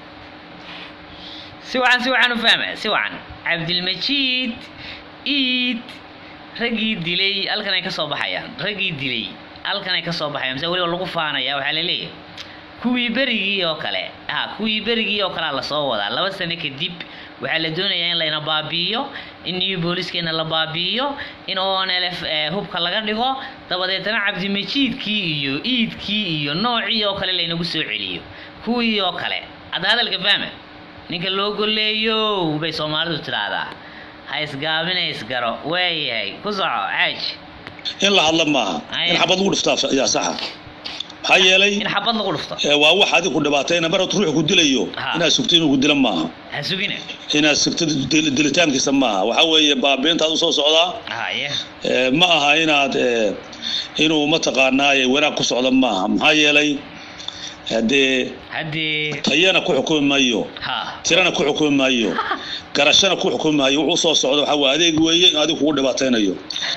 si wacan si wacan u fahma si wacan cabdilmajiid iid raggii dilay halkan ay ka soo baxayaan raggii dilay halkan ay ka soo baxayaan mise weliba lagu faanaya waxaa la leeyahay kuwii berigii oo kale ha kuwii berigii oo kalea lasoo wadaa laba sano kadib waxaa la doonayaa in layna baabi'iyo in new booliskeenna la baabi'iyo in onlf hubka laga dhigo dabadeetana cabdimajiidkii iyo iidkii iyo noocii oo kale laynagu soo celiyo kuwii oo kale hadda hadalka fahma ninka loo goleeyo bay soomaalidu tidhaahdaa ha isgaabina isgaro waayahay ku soco caaj in la hadla maaha Aye. in xabad lagu dhiftaa ayaa saxa maxaa yeelay in xabad lagu dhufto ee, waa wax adiga ku dhibaatayna mar ruuxu ku dilayo Ha. inaad sugto inuu ku dila maaha ha sugina inaad sugto dil- dilitaankiisa maaha waxaa weeye baabiintaad usoo socdaa haye ee, ma aha inaad ee, inuu mataqaanaaye wanaag ku socdo maaha maxaa yeelay haddee haddii tayana ku xukumi maayo ha tirana ku xukumi maayo garashana ku xukumi maayo wuxuu soo socdo waxaa waa adeeg weeye in adigu kugu dhibaataynayo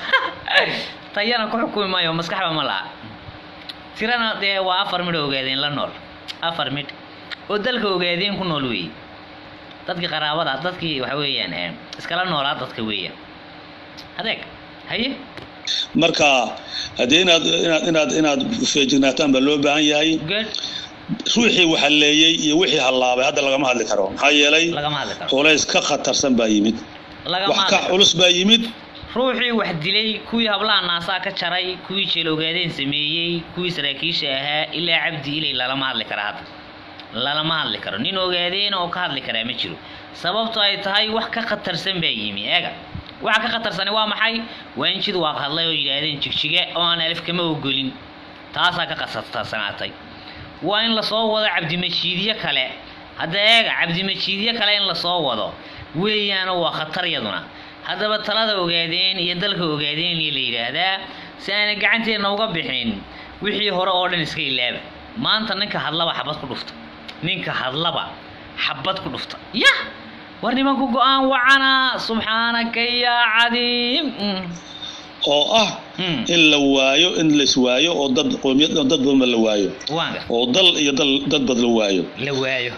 tayana ku xukumi maayo maskaxba ma laha tirana dee waa afar midh ogaadeen la nool afar midh oo dalka ogaadeen ku nool weeye dadkii qaraabada dadkii waxa weeyaan eh, iskala noolaa dadka weeyaan adeeg haye marka haddee inaad inaad inaad inaad feejignaataan baa loo baahan yahay good ruuxii waxaleeyey iyo wixii hallaabay hadda lagama hadli karo maxaa yeelay lagama hadli karo culays ka khatarsan baa yimid lagama wax hadli ka karo culus baa yimid ruuxii wax dilay kuwii hablaha naasaa ka jaray kuwii jeel ogaadeen sameeyey kuwii saraakiisha ahaa ilaa cabdi ilay lalama hadli kara hadda lalama hadli karo nin ogaadeen oo ka hadli karaa ma jiro sababto ay tahay wax ka khatarsan baa yimi eega waxa ka khatarsani waa maxay waa in jid waaq hadlay oo yidhaahdeen jigjige oo aan alif kama ogolin taasaa ka khatarsanaatay waa in lasoo wado cabdimajiidyo kale hadda eega cabdimajiidyo kale in lasoo wado weeyaano waa khatar yaduna haddaba talada ogaadeen iyo dalka ogaadeen iyo la yidhaahdaa si aanay gacanteena uga bixin wixii hore oo dhan iska ilaaba maanta ninka hadlaba xabad ku dhufta ninka hadlaba xabad ku dhufta yah war nimanku go-aan wacana subxaanaka yaa cadiim Mm, oo ah mm, in la waayo in lais waayo oo dad qoomiyad dad badanba la waayo waan gar oo dal iyo dal dad bad la waayo la waayo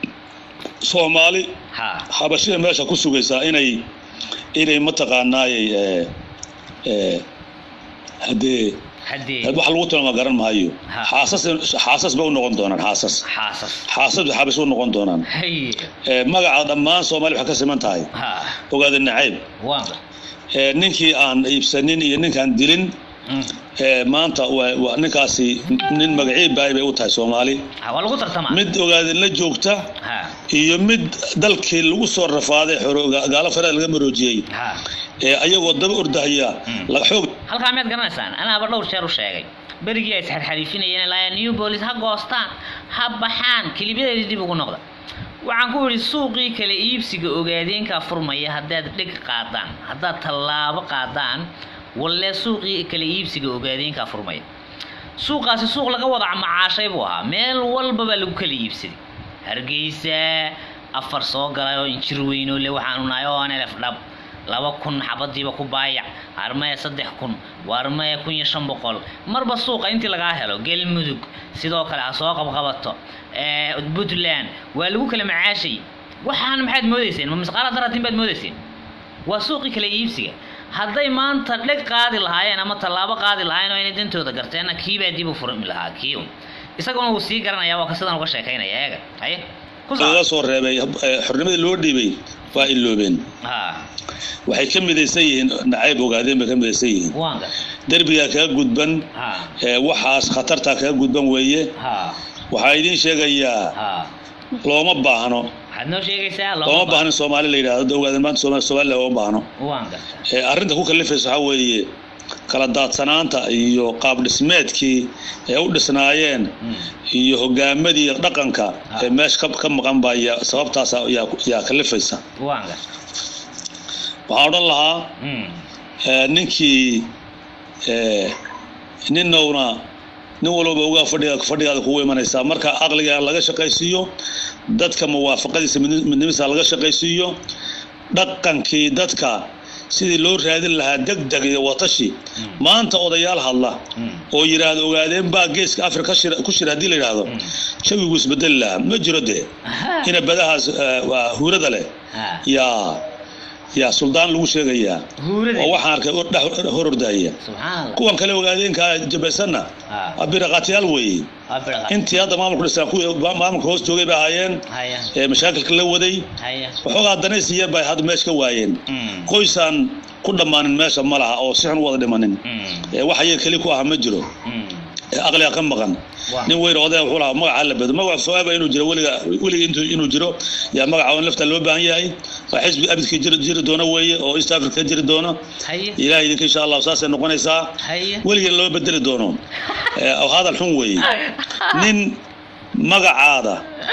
soomaali ha xabashida meesha ku sugaysaa inay inay mataqaanaayey ee ee haddee haddee wax lagu tilmaama garan maayo Ha. xaasas xaasas ba u noqon doonaan xaasas xaasas xaasas xabas u noqon doonaan haye ee magaca dhammaan soomaali waxay ka siman tahay ha ogaada nacayb waan gar ee ninkii aan iibsanin iyo ninkaan dilin Mm. ee maanta waa waa ninkaasi nin magacii baay bay u tahay soomaali ha waa lagu tartamaa mid ogaadin la joogta ha iyo mid dalkii lagu soo rafaaday xoro- gaalo faraha laga maroojiyey ha ee ayagoo daba ordahaya Mm. la xoog halkaa miyaad garanaysaan anaaba dhowr jeer u sheegay berigii ay isxarxariifinayeen ilaa new bolis ha goostaan ha baxaan kelimadeedii dib ugu noqda waxaan ku idhi suuqii kala iibsiga ogaadeenkaa furmaya haddaad dheg qaadaan haddaad tallaabo qaadaan wallee suuqii kala iibsiga ogaadeenkaa furmaya suuqaasi suuq laga wada macaashay buu ahaa meel walba baa lagu kala iibsaday hargeysa afar soo galay oo injir weynoo le waxaanu nahay oo aan elef dhab laba kun xabadiiba ku baayac armaya saddex kun waarmaya kun iyo shan boqol marba suuqa intii lagaa helo galmudug sidoo kale ha soo qabqabato ee, puntland waa lagu kala macaashay waxaan maxaad moodeyseen ma misqaala daratin baad moodeyseen waa suuqii kala iibsiga hadday maanta dheg qaadi lahaayeen ama tallaabo qaadi lahaayeen oo inay dantooda garteenna kiibaa dib u furmi lahaa kiiw isaguna wuu sii garanaya waa ka sidan uga sheekaynaya eega haye ku laga soco soo reebay ee, xornimadii loo dhiibay waa iloobeen ha waxay ka midaysan yihiin nacayb ogaadeen bay ka midaysan yihiin waan gar derbigaa kaga gudban ha ee, waxaas khatartaa kaga gudban weeye ha waxaa idiin sheegayaa ha looma baahno waxaad noo sheegaysaa looma baahno in soomaali la yidhahdo ogaadeen maanta soomaali soomaali looma baahno waan garta ee, arrinta ku kalifaysa waxaa weeye kala daadsanaanta iyo qaab dhismeedkii ee u dhisnaayeen Mm. iyo hogaamadii dhaqanka Ah. ee meesha ka- ka maqan baa yaa- sababtaas yaa yaa kalifaysa waan garta waxaan odhan lahaa Mm. ee, ninkii ee, ninowna nin walbaba ogaa fadhiga fadhigaada kugu imanaysaa marka aqliga laga shaqaysiiyo dadka muwaafaqadiisa midni- midnimadiisa laga shaqaysiiyo dhaqankii dadka sidii loo raadin lahaa degdeg iyo watashi maanta odayaal hadla Mm. oo yidhaahdo ogaadeen baa geeska afrika ka shira- ku shira haddii la yidhaahdo Mm. jawigu isbedeli lahaa ma jiro dee Aha. ina badahaas ee, waa huurada leh Ha. yaa yaa suldaan lagu sheegayaa huurada oo waxaan arkay or- dhex hor ordahaya subxaan allah kuwan kale ogaadeenkaa jabaysanna ha waa biraqaatiyaal weeye waa biraqa intii hadda maamulku dhisaan kuwii ma- maamulka hoos joogay bay ahaayeen haya ee mashaakilka la waday haya waxoogaa danaysiya bay hadda meesha ka waayeen Mm. qoysaan ku dhammaanin meesha ma laha oo si xun u wada dhimanin Mm. ee wax ayaga keli ku aha ma jiro Mm. ee aqliga ka maqan Waa. nin weyn odaya wuxuu lahaa magaca la bedo magaca foaba inuu jiro weliga weliga intuu inuu jiro yaa magaca on lafta loo baahan yahay waa xisbi abidka jiri jiri doona weeye oo east africa jiri doona haye ilahay idinka insha allah saasay noqonaysaa haye weligeed loo bedeli doono Ee, hadal xun weeye nin magacaada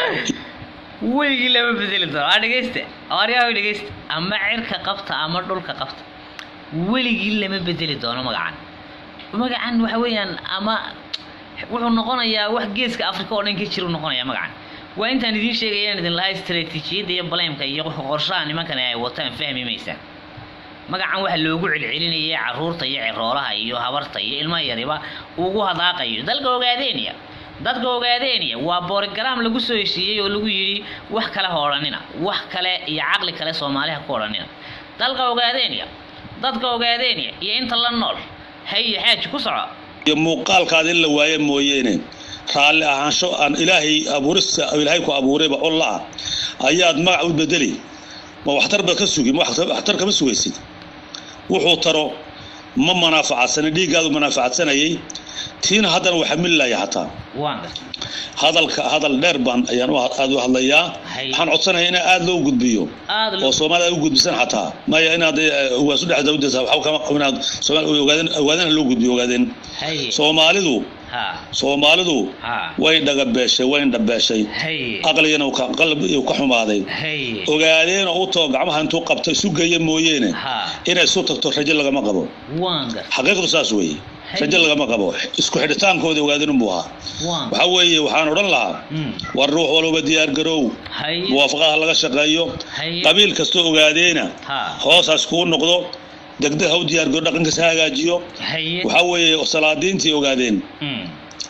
weligii lama bedeli doono waa dhegeysta aryaa dhegeysta ama cirka qabta ama dhulka qabta weligii lama bedeli doono magacan magacan waxa weeyaan ama wuxuu noqonayaa wax geeska afrika oo dhan ka jira noqonayaa magacan waa intaan idiin sheegayaan idin lahaa istaraatiijiyadda iyo baleemka iyo qorshaha nimankan ay wataan fahmi maysaan magacan waxa loogu celcelinayay caruurta iyo ciroolaha iyo habarta iyo ilmaha yariba ugu hadaaqayo dalka ogaadeenya dadka ogaadeenya waa boorogaraam lagu soo heshiiyey oo lagu yidhi wax kale ha odhanina wax kale iyo caqli kale soomaaliha ku odhanina dalka ogaadeenya dadka ogaadeenya iyo inta la nool haye xaaji ku soco iyo muuqaalkaada in la waaye mooyeene raalli ahaansho aan ilaahay abuurista ilaahay ku abuurayba olla ah ayaad magac u bedeli ma waxtar baad ka sugi ma waxtar waxtar kama sugaysid wuxuu taro ma manaafacadsana dhiiggaadu manaafacadsanayay tiina haddana waa xamililaya xataa waan gartay hadalka hadal dheer baan ayaan u aad u hadlayaa Hay. waxaan codsanayaa in aad loo gudbiyo aada oo loo soomaalida ay u gudbisan xataa maya inaad eh, waasu dhex dawdasa waxa kama inaad soomaali ogaadeen ogaadeen loo gudbiyo ogaadeen haye soomaalidu ha soomaalidu ha way dhagabeeshay way indhabeeshay haye aqligana uu ka qalbi uu ka xumaaday haye ogaadeen oo u too gacmaha intuu qabto isu geeya mooyeene ha inay isu tagto rajo lagama qabo waan gartay xaqiiqdu saas weeye rajo lagama qabo isku xidhitaankooda ogaadeen unbuu ahaa waan waxa weeye waxaan odhan lahaa Mm. war ruux walba diyaar garow haye muwaafaqaha laga shaqeeyo haye qabiil kastoo ogaadeena ha hoosaas kuu noqdo degdeg ha u diyaar garo dhaqankiisa ha hagaajiyo haye waxaa weeye salaadiintii ogaadeen Mm.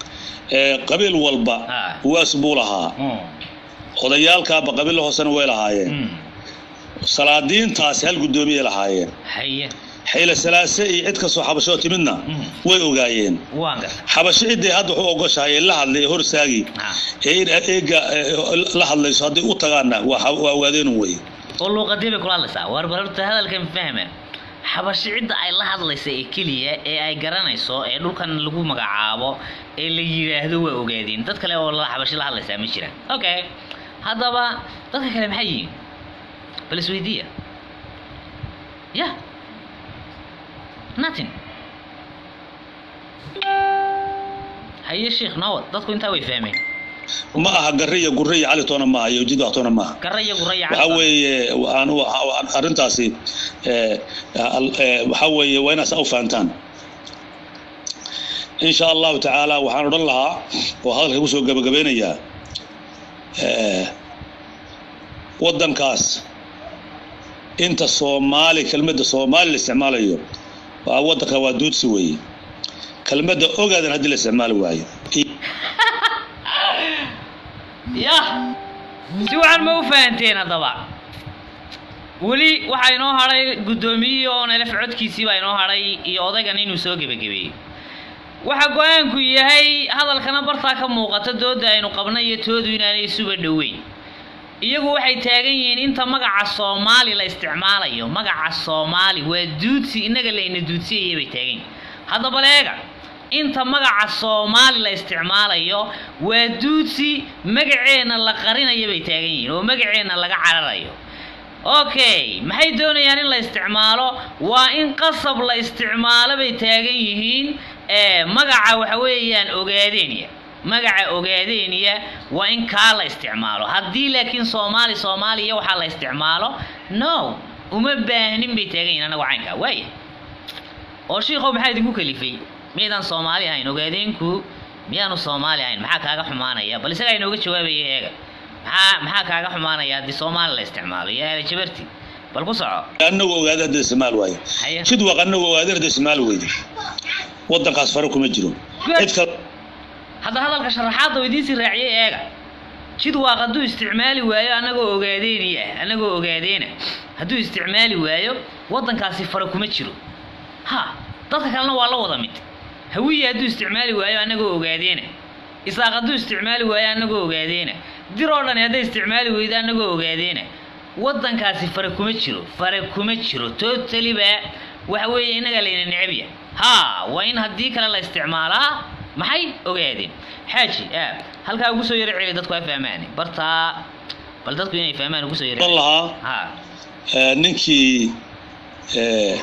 ee qabiil walba Ah. waas buu lahaa Mm. odayaalkaaba qabiil hoosena way lahaayeen Mm. salaadiintaasi hal guddoomiyay lahaayeen haye xayle salaase iyo cid kastoo xabashoo timidna Mm. way ogaayeen waan gartay xabasho ciddii hadda wuxuu ogoshahay ee la hadlay ee horsaagi ha ee in eega ee, la hadlayso hadday u tagaanna waa xa- waa ogaadeenun wey oo luuqadii bay kula hadlaysaa war bal horta hadalkan fahma xabashi cidda ay la hadlaysa ee keliya ee ay garanayso ee dhulkan lagu magacaabo ee la yidhaahdo waa ogaadeen dad kale oo la xabashi la hadlaysaa ma jiraan okay haddaba dadka kale maxay yihiin bal isweydiiya ya nothing haye sheekh nawad dadku intaa way fahmeen ma aha garre iyo gurre iyo cali toona maaha iyo jidwax toona maaha garra iyo guraya waxaa weeye aan u- arrintaasi ee, al- ee, waxaa weeye waa inaad saa u fahantaan insha allahu tacaala waxaan odhan lahaa oo hadalka kusoo gabagabeynayaa ee, waddankaas inta soomaali kelmadda soomaali la isticmaalayo waa waddanka waa duudsi weeye kelmadda ogaadan haddii la isticmaali waayo yah si waxaan ma u fahanteen haddaba weli waxaa inoo hadhay guddoomiyihii oo nelef codkiisii baa inoo hadhay iyo odaygan inuu soo gebagabeeyey waxa go-aanku yahay hadalkana bartaa ka muuqata dooda aynu qabna iyo toodu inaanay isuba dhoweyn iyagu waxay taagan yihiin inta magaca soomaali la isticmaalayo magaca soomaali waa duudsi innaga layna duudsiyaya bay taagan yihiin haddaba leega inta magaca soomaali la isticmaalayo waa duudsi magaceenna la qarinayo bay taagan yihiin oo magaceenna laga cararayo okay maxay doonayaan in la isticmaalo waa in qasab la isticmaalo bay taagan yihiin ee magaca waxa weeyaan ogaadeenya magaca ogaadeenya waa in kaa la isticmaalo haddii laakiin soomaali soomaaliya waxaa la isticmaalo no uma baahnin bay taagan yihiin anagu caynkaa waaya oo shiikow maxaa idinku kalifay miyaydaan soomaali ahayn ogaadeenku miyaanu soomaali ahayn maxaa kaaga xumaanaya bal isagaa inooga jawaabaya eega maxaa maxaa kaaga xumaanaya haddii soomaali la isticmaalo iyo aala jabarti bal ku soco annagu ogaada hadda isticmaal waayo haya jidwaq annagu ogaadeen hadda isticmaal weyde waddankaas fare kuma jiro cid kale hadda hadalka sharaxaadda oo idiin sii raaciyay eega jidwaaq hadduu isticmaali waayo annagoo ogaadeeni ah annagoo ogaadeena hadduu isticmaali waayo waddankaasi fara kuma jiro ha dadka kalena waa la wada mid hawiye hadduu isticmaali waayo annagoo ogaadeena isaaq hadduu isticmaali waayo annagoo ogaadeena dir oo dhani hadday isticmaali weydo annagoo ogaadeena waddankaasi fara kuma jiro fara kuma jiro totally ba waxa weeye innaga layna necabya ha waa in haddii kale la isticmaalaa maxay ogaadeen xaaji ah halkaa ugu soo yara celi dadku ha fahmaan bartaa bal dadku inay fahmaan ugu soo yara oran celi. lahaa ha eh, ninkii eh,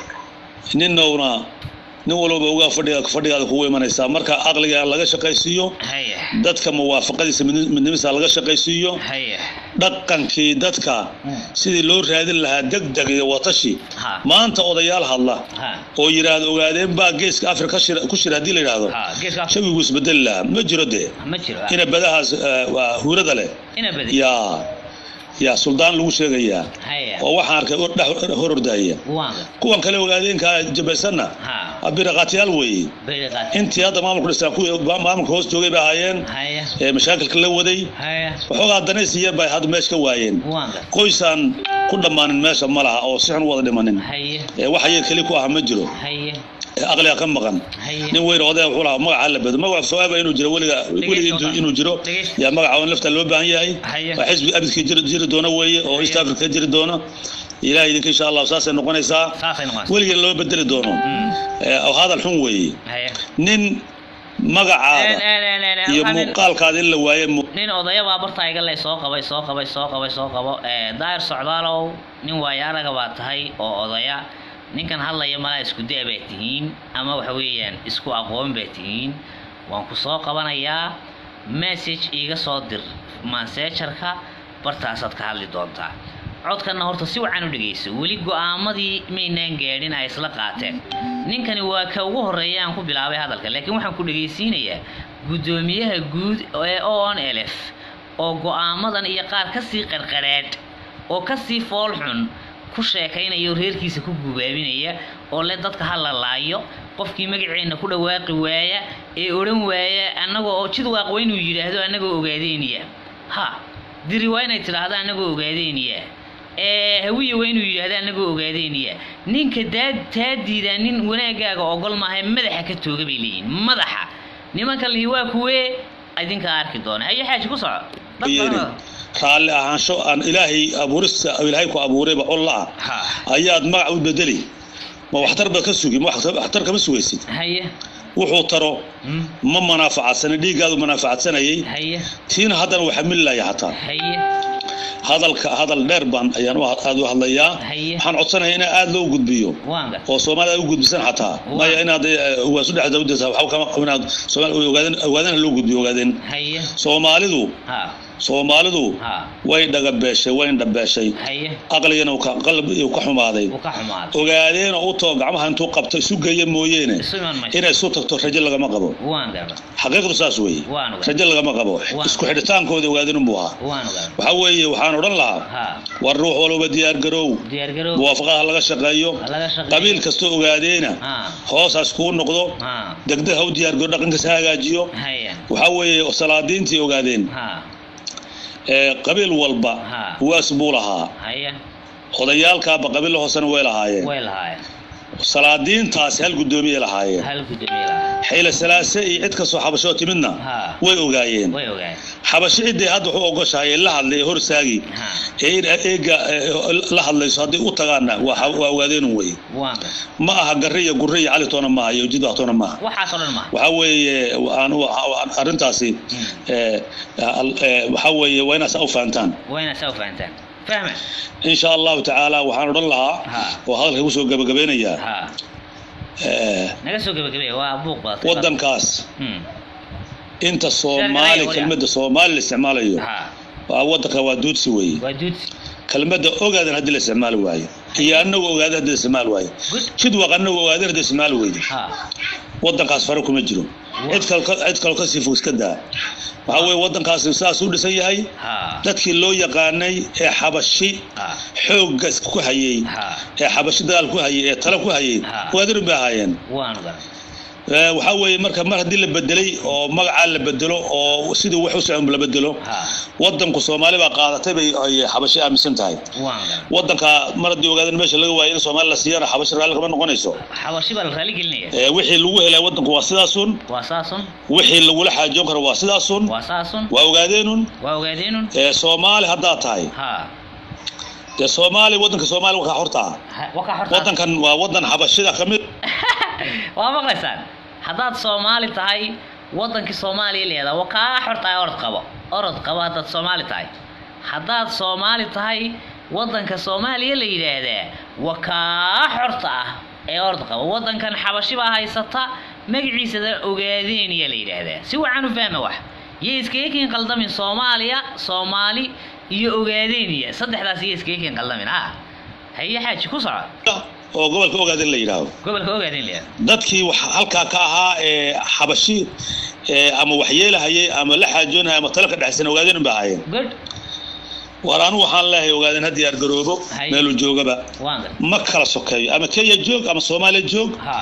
ninowna nin walbaba ogaa fadhiga fadhigaada kugu imanaysaa marka aqliga laga shaqaysiiyo haya dadka muwaafaqadiisa midni- midnimadiisa laga shaqaysiiyo haya dhaqankii dadka sidii loo raadin lahaa degdeg iyo watashi ha maanta odayaal hadla ha oo yidhaahdo ogaadeen baa geeska afrika ka shira- ku shira haddii la yidhaahdo ha geeska shawigu isbedeli lahaa ma jiro dee ma jiro ina badahaas eh, waa huurada leh ina badi yaa yaa suldaan lagu sheegayaa haya oo waxaan arkay or- dhex hor ordaya waanga kuwan kale ogaadeenka jabaysanna ha biraqaatiyaal weeye bayriqaad intii hadda maamulka dhistaan kuwii maamulka hoos joogay bay ahaayeen haya ee mashaakilka la waday haya waxoogaa danaysiya bay hadda meesha ka waayeen waanga qoysaan ku dhammaanin meesha ma laha oo si xun u wada dhimanin haya ee wax ayaga keli ku ah ma jiro haya ee aqliga ka maqan haya nin weyn odaya wuxuu lahaa magaca la bedo magaca foaaba inuu jiro weliga weliga intuu- inuu jiro Dhegeysta. yaa magaca on lafta loo baahan yahay Haya. waa xisbi abidkii jiri jiri doona weeye oo east Haya. africa ka jiri doona ilahay idinka insha allah saasay noqonaysaa saasay noqonaysaa weligeena loo bedeli doono Mm. ee, oo hadal xun weeye haya nin magacaada En- en- en- en- iyo waxaa nin- muuqaalkaada in la waaye mu- nin odaya baa bartaa iga leh soo qabay soo qabay soo qabay soo qabo Eh, daahir socdaalow nin waayo araga baa tahay oo odaya ninkan hadlaya malaa isku da' baa tihiin ama waxa weeyaan isku aqoon baa tihiin waan ku soo qabanayaa message iiga soo dir mansejarka bartaasaad ka hadli doontaa codkanna horta si wacan u dhegeyso weli go-aamadii maynaan gaadhin ay isla qaateen ninkani waa ka ugu horeeya aan ku bilaabay hadalka laakiin waxaan ku dhegeysiinayaa guddoomiyaha guud ee on lf oo go-aamadan iyo qaar kasii qarqarhaadh oo kasii fool xun ku sheekaynaya oo reerkiisa ku gubaabinaya oo le dadka ha la laayo qofkii magaceenna ku dhawaaqi waaya ee odhan waaya annagoo oo jid waaqwa inuu yidhaahdo annagoo ogaadeynaya ha diri waa inay tidhaahdo annagoo ogaadeynaya ee hawiye waa inuu yidhaahdo annagoo ogaadeynaya ninka daa taa diidaa nin wanaagaaga ogol maaha madaxa ka tooga bay leeyihin madaxa nimanka lihi waa kuwee idinkaa arki doona haye xaaji ku soco dad yeelin badan raalli ahaansho aan ilaahay abuurista ilaahay ku abuurayba olla ah ha ayaad magac u bedeli ma waxtar baad ka sugi ma waxtar waxtar kama sugaysid haye wuxuu taro mm, ma manaafacadsana dhiiggaadu manaafacadsanaayay haye tiina haddana waxaa mililaya xataa haye hadalka hadal dheer baan ayaan u aad u hadlayaa Haye. waxaan codsanayaa in aad loo gudbiyo waanga oo soomaalida ay u gudbisan xataa maya inaad eh, waasu dhex dawdasa waxa kama inaad soomaali ogaadeen ogaadeen ha loo gudbiyo ogaadeen haye soomaalidu ha soomaalidu ha way dhagabeeshay way indhabeeshay haye aqligana uu ka qalbi uu ka xumaaday wuu ka xumaaday ogaadeen oo u too gacmaha intuu qabto isu geeya mooyeene isu iman mayso inay isu tagto rajo lagama qabo waan garba xaqiiqdu saas weeye Waan ogahay. rajo lagama qabo Waan isku xidhitaankooda ogaadeen unbuu ahaa waan garba waxaa weeye waxaan odhan lahaa ha war ruux walba diyaar garow diyaar garow muwaafaqaha laga shaqeeyo ha laga shaqeeyo qabiil kastoo ogaadeena ha hoosaas kuu noqdo ha degdeg ha u diyaar garo dhaqankiisa ha hagaajiyo haye waxaa weeye salaadiintii ogaadeen ha ee qabiil walba Ha. waas buu lahaa haye odayaalkaaba qabiil hoosena way lahaayeen way lahaayeen salaadiintaasi hal guddoomiyay lahaayeen hal guddoomiye lahaa xayla salaase iyo cid kastoo xabashoo timidna ha way ogaayeen way ogaayeen xabashi ciddii hadda wuxuu ogoshahay ee la hadlay ee horsaagi ha ee in eega eh, la hadlayso hadday u tagaanna waa xa- waa ogaadeenun wey waan garba ma aha garre iyo gurre iyo cali toona maaha iyo jidwax toona maaha waxaas oo dhan ma waxaa weeye aan u- aan- arrintaasi eh, al- eh, waxaa weeye waa inaad saa u fahantaan waa inaad saa u fahantaan fahma in sha allahu tacaala waxaan odhan lahaa Ha. oo hadalka kusoo gabagabeynayaa ha eh, naga soo gebagabeeya waa buuq badatay waddankaas Hmm. inta soomaali Sharciga kelmadda soomaali la isticmaalayo ha waa waddanka waa duudsi weeye waa duudsi kelmadda ogaadan haddii la isticmaali waayo iyo annagu ogaada haddii la isticmaali waayo good jidwaq annagu ogaadan haddii la isticmaali weydo ha waddankaas fare kuma jiro cid kale ka- cid kaloo kasii fog iska daa waxaa weeye waddankaasi saas u dhisan yahay ha dadkii loo yaqaanay ee xabashi ha xoogga ku hayay ha ee xabashi dagaal ku hayay ee talo ku hayay Ha. ogaadarin bay ahaayeen waanu garan Ee, waxaa weeye marka mar haddii la bedelay oo magacaa la bedelo oo sidii wax u socon la bedelo ha waddanku soomaali baa qaadatay bay ay xabashi aaminsan tahay waanu garan waddanka mar haddii ogaadan meesha laga waayo in soomaali la siiyana xabashi raalli kama noqonayso xabashi baa la raali gelinaya Ee, wixii lagu helay waddanku waa sidaasun waa saasun wixii lagula xaajoon karo waa sidaasun waa saasun waa ogaadeenun waa ogaadeenun ee soomaali haddaad tahay ha dee soomaali waddanka soomaali wakaa hortaa ha- waa ka horta waddankan waa waddan xabashida ka mid waa maqlaysaan haddaad soomaali tahay wadankii soomaaliya leedaa waa kaa xorta ah orod qabo orod qabo haddaad soomaali tahay haddaad soomaali tahay wadanka soomaaliya la yidhaahdaa waa kaa xorta ah ee orod qabo wadankan xabashi baa haysata magaciisada ogaadeeniya la yidhaahdaa si wacan u fahma wax iyo iskaga qaldamin soomaaliya soomaali iyo ogaadeeniya saddexdaas iyo iskaga qaldamin ha haye xaaji ku soco oo gobolka ogaadin la yidhaahdo gobolka ogaadeen la yidhahdo dadkii wax halkaa ka ahaa ee xabashi ee ama waxyeelahayay ama la xaajoonahaya ama talo ka dhexaysan ogaadin ba ahaayeen good war anigu waxaan leeyahay ogaadin ha diyaar garoobo Hay. meeluu joogaba waan gar ma kala sokeeyo ama kenya joog ama soomaaliya joog ha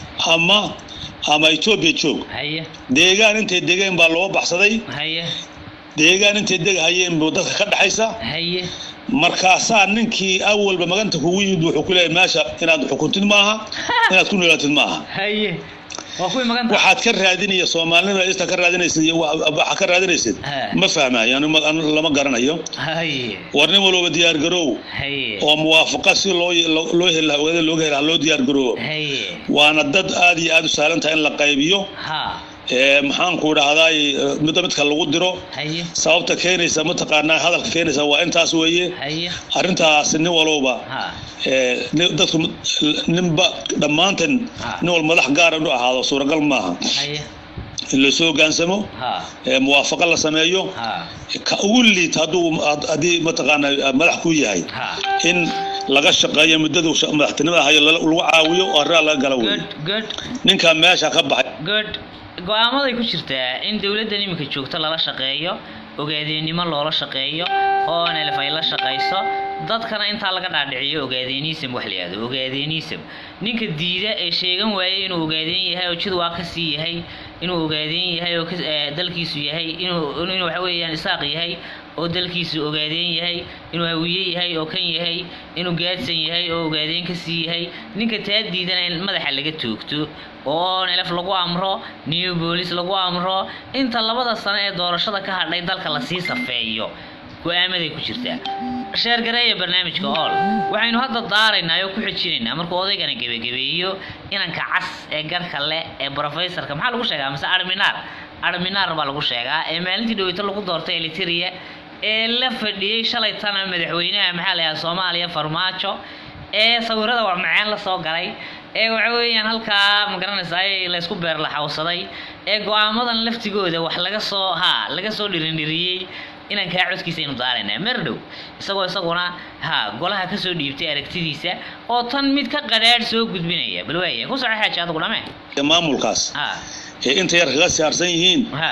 ama ama etoobiya joog haye deegaan intay degeen baa loo baxsaday haye deegaan intay degahayeen buu dadka ka dhexaysa haye markaasaa ninkii awalba maganta kugu yimid wuxuu ku leeyahay meesha inaad xukuntid maaha inaad ku noolaatid maaha haye waa kuwii maganta waxaad ka raadinaya soomaalinima ista ka raadinaysid iyo wa- waxa ka raadinaysid Ha. ma fahmayo anu ma- anu lama garanayo haye war nin walba diyaar garoow haye oo muwaafaqa si loo loo- loo heli lahaa ogaada looga heli lahaa loo diyaar garoobo haye waana dad aad iyo aad u sahlan tahay in la qaybiyo ha ee maxaanku dhahdaay midda midka lagu diro haye sababta keenaysa mataqaanaa hadalka keenaysa waa intaas weeye haye arrintaas nin walowba ha ee, ni- dadku ninba dhammaanteen Ha. nin wal madax gaara inuu ahaado suuragal maaha haye in lasoo hogaansamo ha ee, muwaafaqo la sameeyo ha ka ugu liit hadduu had- haddii mataqaana madax ku yahay ha in laga shaqeeyo muddadu sha- madaxtinimada hayo lala- lagu caawiyo oo arraa laga gala wey good good ninkaa meesha ka baxay good go-aamaday ku jirtaa in dowladdan iminka joogto lala shaqeeyo ogaadeennimo loola shaqeeyo oo nlf ay la shaqayso dadkana intaa laga dhaadhiciyo ogaadeenism wax la yihahdo ogaadeenism ninka diida ee sheegan waayay inuu ogaadeen yahay oo jid waa ka sii yahay inuu ogaadeen yahay oo ka- ee, dalkiisu yahay inuu inuu waxa weeyaan isaaq yahay oo dalkiisu ogaadeen yahay inuu hawiye yahay oo kan yahay inuu gaadsan yahay oo ogaadeen ka sii yahay ninka taa diidana in madaxa laga toogto oo nelef lagu amro new boolice lagu amro inta labada sano ee doorashada ka hadhay dalka lasii safeeyo go-aamaday ku jirtaa sheergareeya barnaamijka ool waxaynu hadda daaraynaa oo ku xijinaynaa markuu odaygana gebagabeeyo inanka cas ee garhka leh ee professorka maxaa lagu sheegaa mise arminaar arminaar baa lagu sheegaa ee maalintii dhaweyto lagu doortay eliteria ee la fadhiyey shalay tana madaxweynaha maxaa la yidhaha soomaaliya farmaajo ee sawirada waa macaan la soo galay ee waxa weeyaan halkaa ma garanaysaa ay laysku beerlaxawsaday ee go-aamadan laftigooda wax laga soo ha laga soo dhirindhiriyey inaan kaa codkiisa aynu daaraynaa mer dhow isagoo isaguna ha golaha kasoo dhiibtay aragtidiisa oo tan mid ka qadhaadh soo gudbinaya bal waaya ku soco xaaji adigu dhame ee maamulkaas ha ee inta yar kaga siyaarsan yihiin ha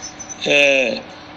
ee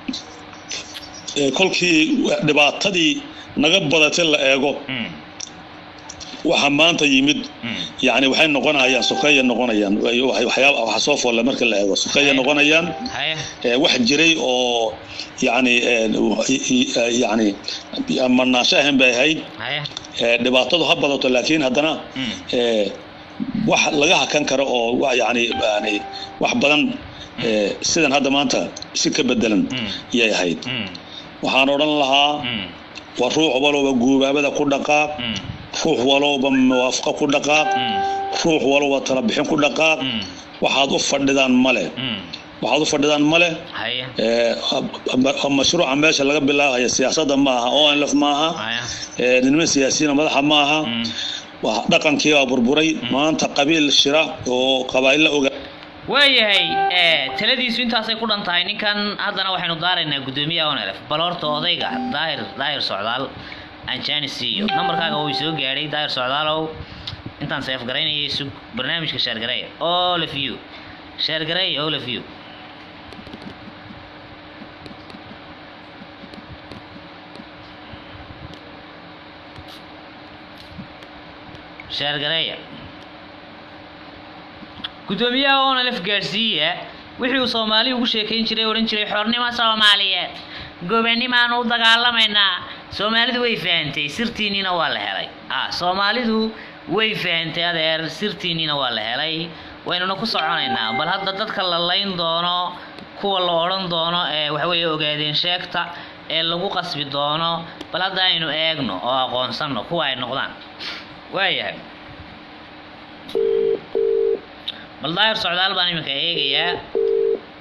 ee kolkii dhibaatadii naga badatay la eego mm, waxa maanta yimid mm, yani waxay noqonayaan sukeeya noqonayaan Way- waxyaaba waxa soo foolle marka la eego sukeeya noqonayaan haya ee, wax jiray oo yani ee, yani manaansho ahayn bay ahayd haya ee, dhibaatadu ha badato laakiin haddana mm, ee, wax laga hakan karo oo wa- yani yani wax badan ee, sidan hadda maanta si ka bedelan mm, yay ahayd mm, waxaan odhan lahaa mm, waa ruux walowba guubaabada ku dhaqaaq mm, ruux walowba muwaafaqo ku dhaqaaq mm, ruux walowba talabixin ku dhaqaaq mm, waxaad u fadhidaan male mm, waxaad u fadhidaan male haya ee, ma- mashruuca meesha laga bilaabaya siyaasadda maaha onlf maaha haya ee, niman siyaasiyiina madaxa maaha mm. waa dhaqankii baa burburay maanta qabiil shira oo qabaa'illa oga waayahay ee, taladiisu intaasay ku dhan tahay ninkan haddana waxaynu daaraynaa guddoomiyaha onelf bal horta odayga daahir daahir socdaal aan jaani siiyo nambarkaaga way soo gaadhay daahir socdaalow intaan seef garaynayay sug barnaamijka sheergareeya all of you sheergareeya all of you sheergareeya guddoomiyaha onalef gaadhsiiya wixii uu soomaali ugu sheekayn jiray odhan jiray xornimo soomaaliyeed gobanimaanu u dagaalamaynaa soomaalidu way fahantay sirtiinniina waa la helay ah soomaalidu way fahantay adeer sirtiinniina waa la helay waynuna ku soconaynaa bal hadda dadka la layn doono kuwa la odhan doono ee waxaweeye ogaadeen sheegta ee lagu qasbi doono bal hadda aynu eegno oo aqoonsanno kuwa ay noqdaan waayahay bal daahir socdaal baan iminka eegayaa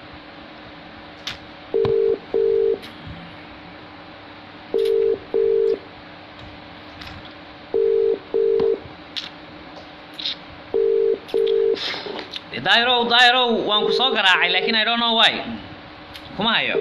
daahirow daahirow waan ku soo garaacay laakiin i don't know why kuma hayo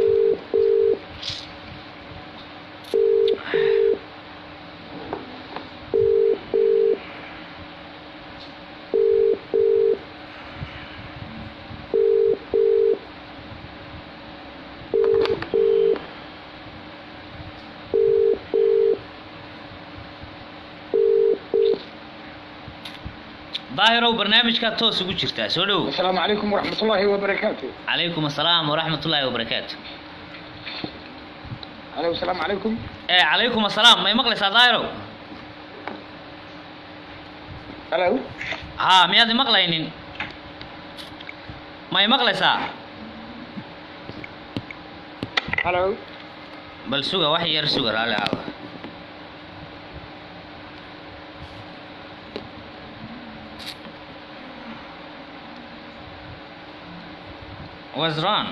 daahirow barnaamijkaa toos ugu jirtaa soo dhow السلام عليكم ورحمة الله وبركاته calaykum asalaam waraxmat ullaahi wabarakaatu أهلا والسلام عليكم ee calaykum asalaam may maqlaysaa daahirow هلا haa miyaad imaqlaynin may maqlaysaa هلا bal suga wax yar suga raalli aada was wrong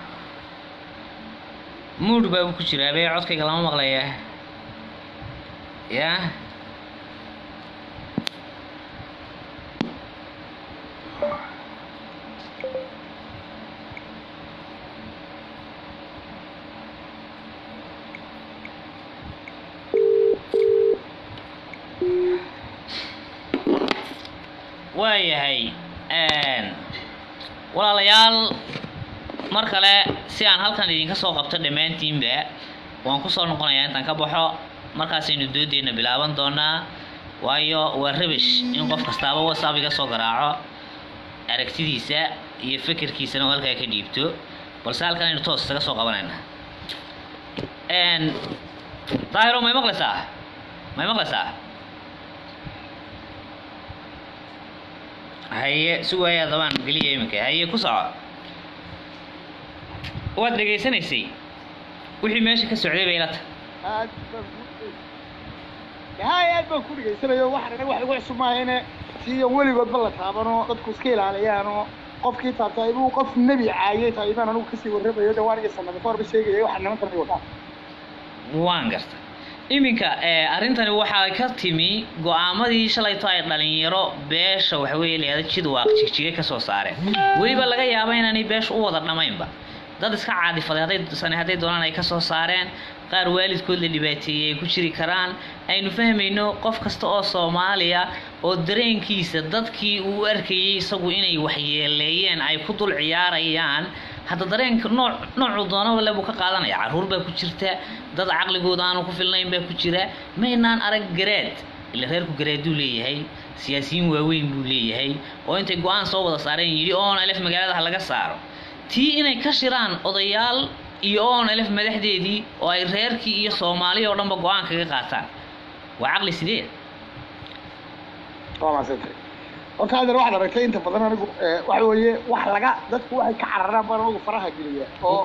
mood baa ku jiraa bee codkayga lama maqlaya ya waayahay walaalayaal mar kale si aan halkan idinka soo qabto dhammaantiinba waan kusoo noqonayaa intaan ka baxo markaasaynu doodeenna bilaaban doonaa waayo waa rabish in qof kastaaba whatsapp iga soo garaaco aragtidiisa iyo fikirkiisana oo halkaa ka dhiibto balse halkan aynu toos isaga soo qabanayna daahiro may maqlaysaa may maqlaysaa haye si waaya dabaan geliya iminka haye ku soco waad dhegaysanaysay wixii meesha ka socday bay ila tahay هاي aad baan ku dhegaysanayo waxaan anaga wax lagu cusub maahayne siyan weligoodba la taabano dadku iska ilaaliyaanoo qofkii taabtay buu qof nebi caayay tahay baan anigu kasii warramayo de waan iga sanada kahorba sheegaya waxaa nimankan ay wataan waan garta iminka arrintani waxaa ka timi go-aamadii shalayto ay dhalinyaro beesha waxaweeye leeda jidwaaq jigjige ka soo saareen weliba laga yaaba inaanay beesha u wada dhammaynba dad iska caadifaday hadday sane hadday doonaan ay ka soo saareen qaar waalidkood la dhibaateeyey ay ku jiri karaan aynu fahmayno qof kasta oo soomaaliya oo dareenkiisa dadkii uu arkayay isagu inay waxyeeleeyeen ay ku dul ciyaarayaan hadda dareenka nooc noocuu doonaba le buu ka qaadanaya carruur baa ku jirta dad caqligooda aanu ku filnayn baa ku jira maynaan arag garaad ila reerku garaaduu leeyahay siyaasiyiin waaweyn buu leeyahay oo intay go-aan soo wada saareen yidhi oon alef magaalada ha laga saaro tii inay ka shiraan odayaal iyo oon alef madaxdeedii oo ay reerkii iyo soomaaliya oo dhanba go-aan kaga qaataan waa caqli sidee waa maasantay horta adeer waxaad aragtay inta badan anigu waxa weeye wax laga dadku waxay ka cararaan baan anigu faraha geliya oo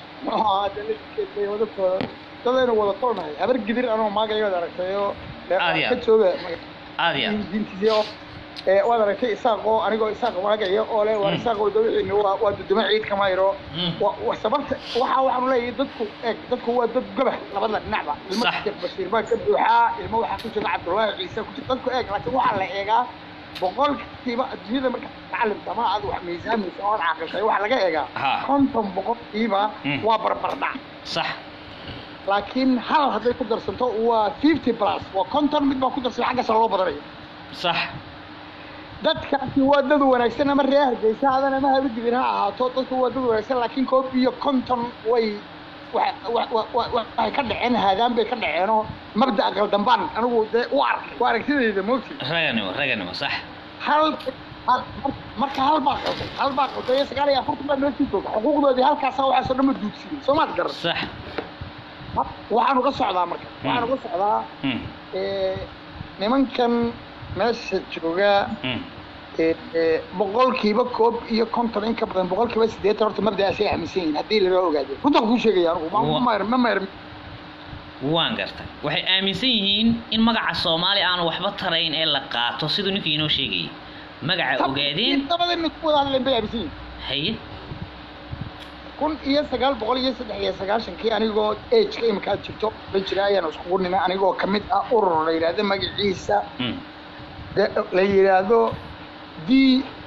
dadka dadaynu wada tolnahay habar gidir anoo maagayood aragtay oo Aad iyo ka aad. jooga aada iyo aad diintiisii oo ee waad aragtay isaaqoo anigoo isaaq maagaya oo le waan Mm. isaaqoo dawixiina waa waa duduma ciid kama yaro Mm. wa wa- sababta waxa waxaanu leeyahay dadku eeg dadku waa dad gobah labada dhinacba ilmo Sax. sheekh bashiir baa ka buuxaa ilmo waxaa ku jira cabdullaahi ciise ku jira dadku eeg laakiin waxaa la eegaa boqolkiiba adduunyada marka macalimka ma aad wax miisaamaysa ood caaqiltay waxaa laga eegaa Ha. konton boqolkiiba Mm. waa barbardhac sax laakiin hal hadday ku darsanto waa fifty plus waa konton mid baa ku darsan xaggaasa loo badanayo sax dadkaasi waa dad wanaagsan ama reer hargeysa hadan ama habadibin ha ahaato dadku waa dad wanaagsan laakiin koob iyo konton way wa- wa- wa- wa- waxay ka dhaceen haadaan bay ka dhaceenoo mabda aqal dambaan anigu dee u arkay waa aragtidayda moogti raganimo raganimo sax hal hal- marka hal baa qalday hal baa qalday iyo sagaal iyo afartan baa noo sii jooga xuquuqdoodii halkaasa waxaasoo dhan ma duudsiyey soo maad garan sax waxaan uga socdaa marka waxaan uga socdaa Mm, eh, nimankan meesha jooga mm. ee, ee, boqolkiiba koob iyo konton in ka badan boqolkiiba siddeetan horta mabdaasay aaminsan yihiin haddii laga ogaado runtaan kuu sheegaya anugu ma- ma mayr ma mayr waan gartay waxay aaminsan yihiin in magaca soomaali aanu waxba tarayn ee la qaato siduu ninkii inoo sheegayay magaca ogaadeen dabada nin ku wada hadleen bay aaminsan yihiin haye kun iyo sagaal boqol iyo saddex iyo sagaashankii anigoo ageka imika aad jirto la jira ayaan iskugu nina anigoo ka mid ah urur la yidhaahdo magaciisa Mm, de- la yidhaahdo d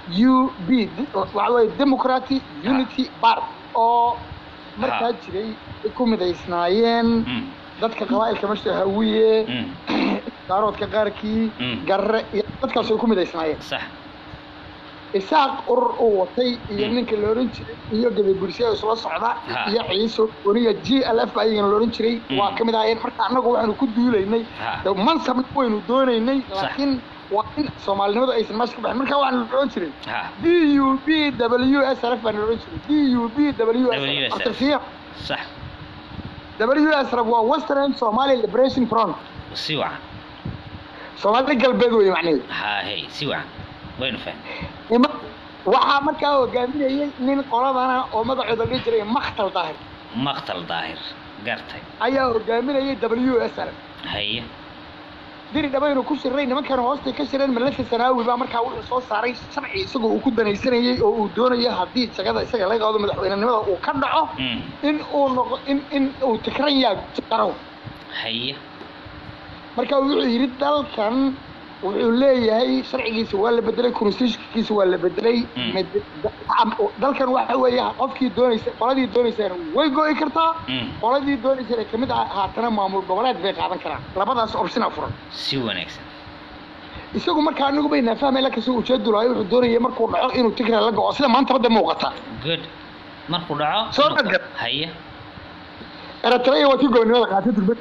u b waxa weeye democratic unity bar oo markaa Ha. jiray ay ku midaysnaayeen Mm. dadka qabaa'ilka meesha hawiye Mm. daaroodka qaarkii Mm. garre iyo dadkaas ay ku midaysnaayeen sax isaaq urur uu watay iyo Mm. ninka la ohan jiray iyo gabagursya isla socda Ha. iyo ciiso oniga g l f ayagana la ohan jiray Mm. waa ka mid ahaayeen marka annagu waxaanu ku duulaynay Ha. de mansab waynu doonaynay Sax. laakiin waa in soomaalinimadu aysan meesha ka baxin marka waxaanu la ohan jiray ha d u b w s r f baan la ohan jiray d u b w s WSRF. r artifiya sax w s r f waa western somali liberation front si wacan soomaali galbeed wey macnaheedu ha hey si wacan waynu fahmay Ima- waxaa markaa hogaaminayay nin qoladana oo magacooda la dhihi jiray makhtal daahir maqtal daahir gartay ayaa hogaaminayay w s r haye diri dhabaynu ku shirnay nimankan hoostay ka shireen malaka sanaawi baa markaa wuxuu soo saaray sharci isagoo uu ku danaysanayay oo uu doonayo haddii jagada isaga laga qaado madaxweynenimada uu ka dhaco Mm. in uu noqo in in uu tikran yaa jaro haye marka wuxuu yidhi dalkan wuxuu leeyahay sharcigiisa waa la bedelay constitutionkiisa waa la bedelay Mm. mid- da- dalkan waxa weeye qofkii doonaysa qoladii doonaysana way go'i kartaa Mm. qoladii doonaysana kamid ah haatana maamul goboleed bay qaadan karaan labadaas optiona furan si wanaagsan isagu markaa anigu baynaa fahmay lakasoo ujeedulayo wuxuu doonayay markuu dhaco inuu tigra la go'o sida maanta badda muuqata good markuu dhaco Soo dhadgar. haye eritrea waa tii gobonimada qaatay durbe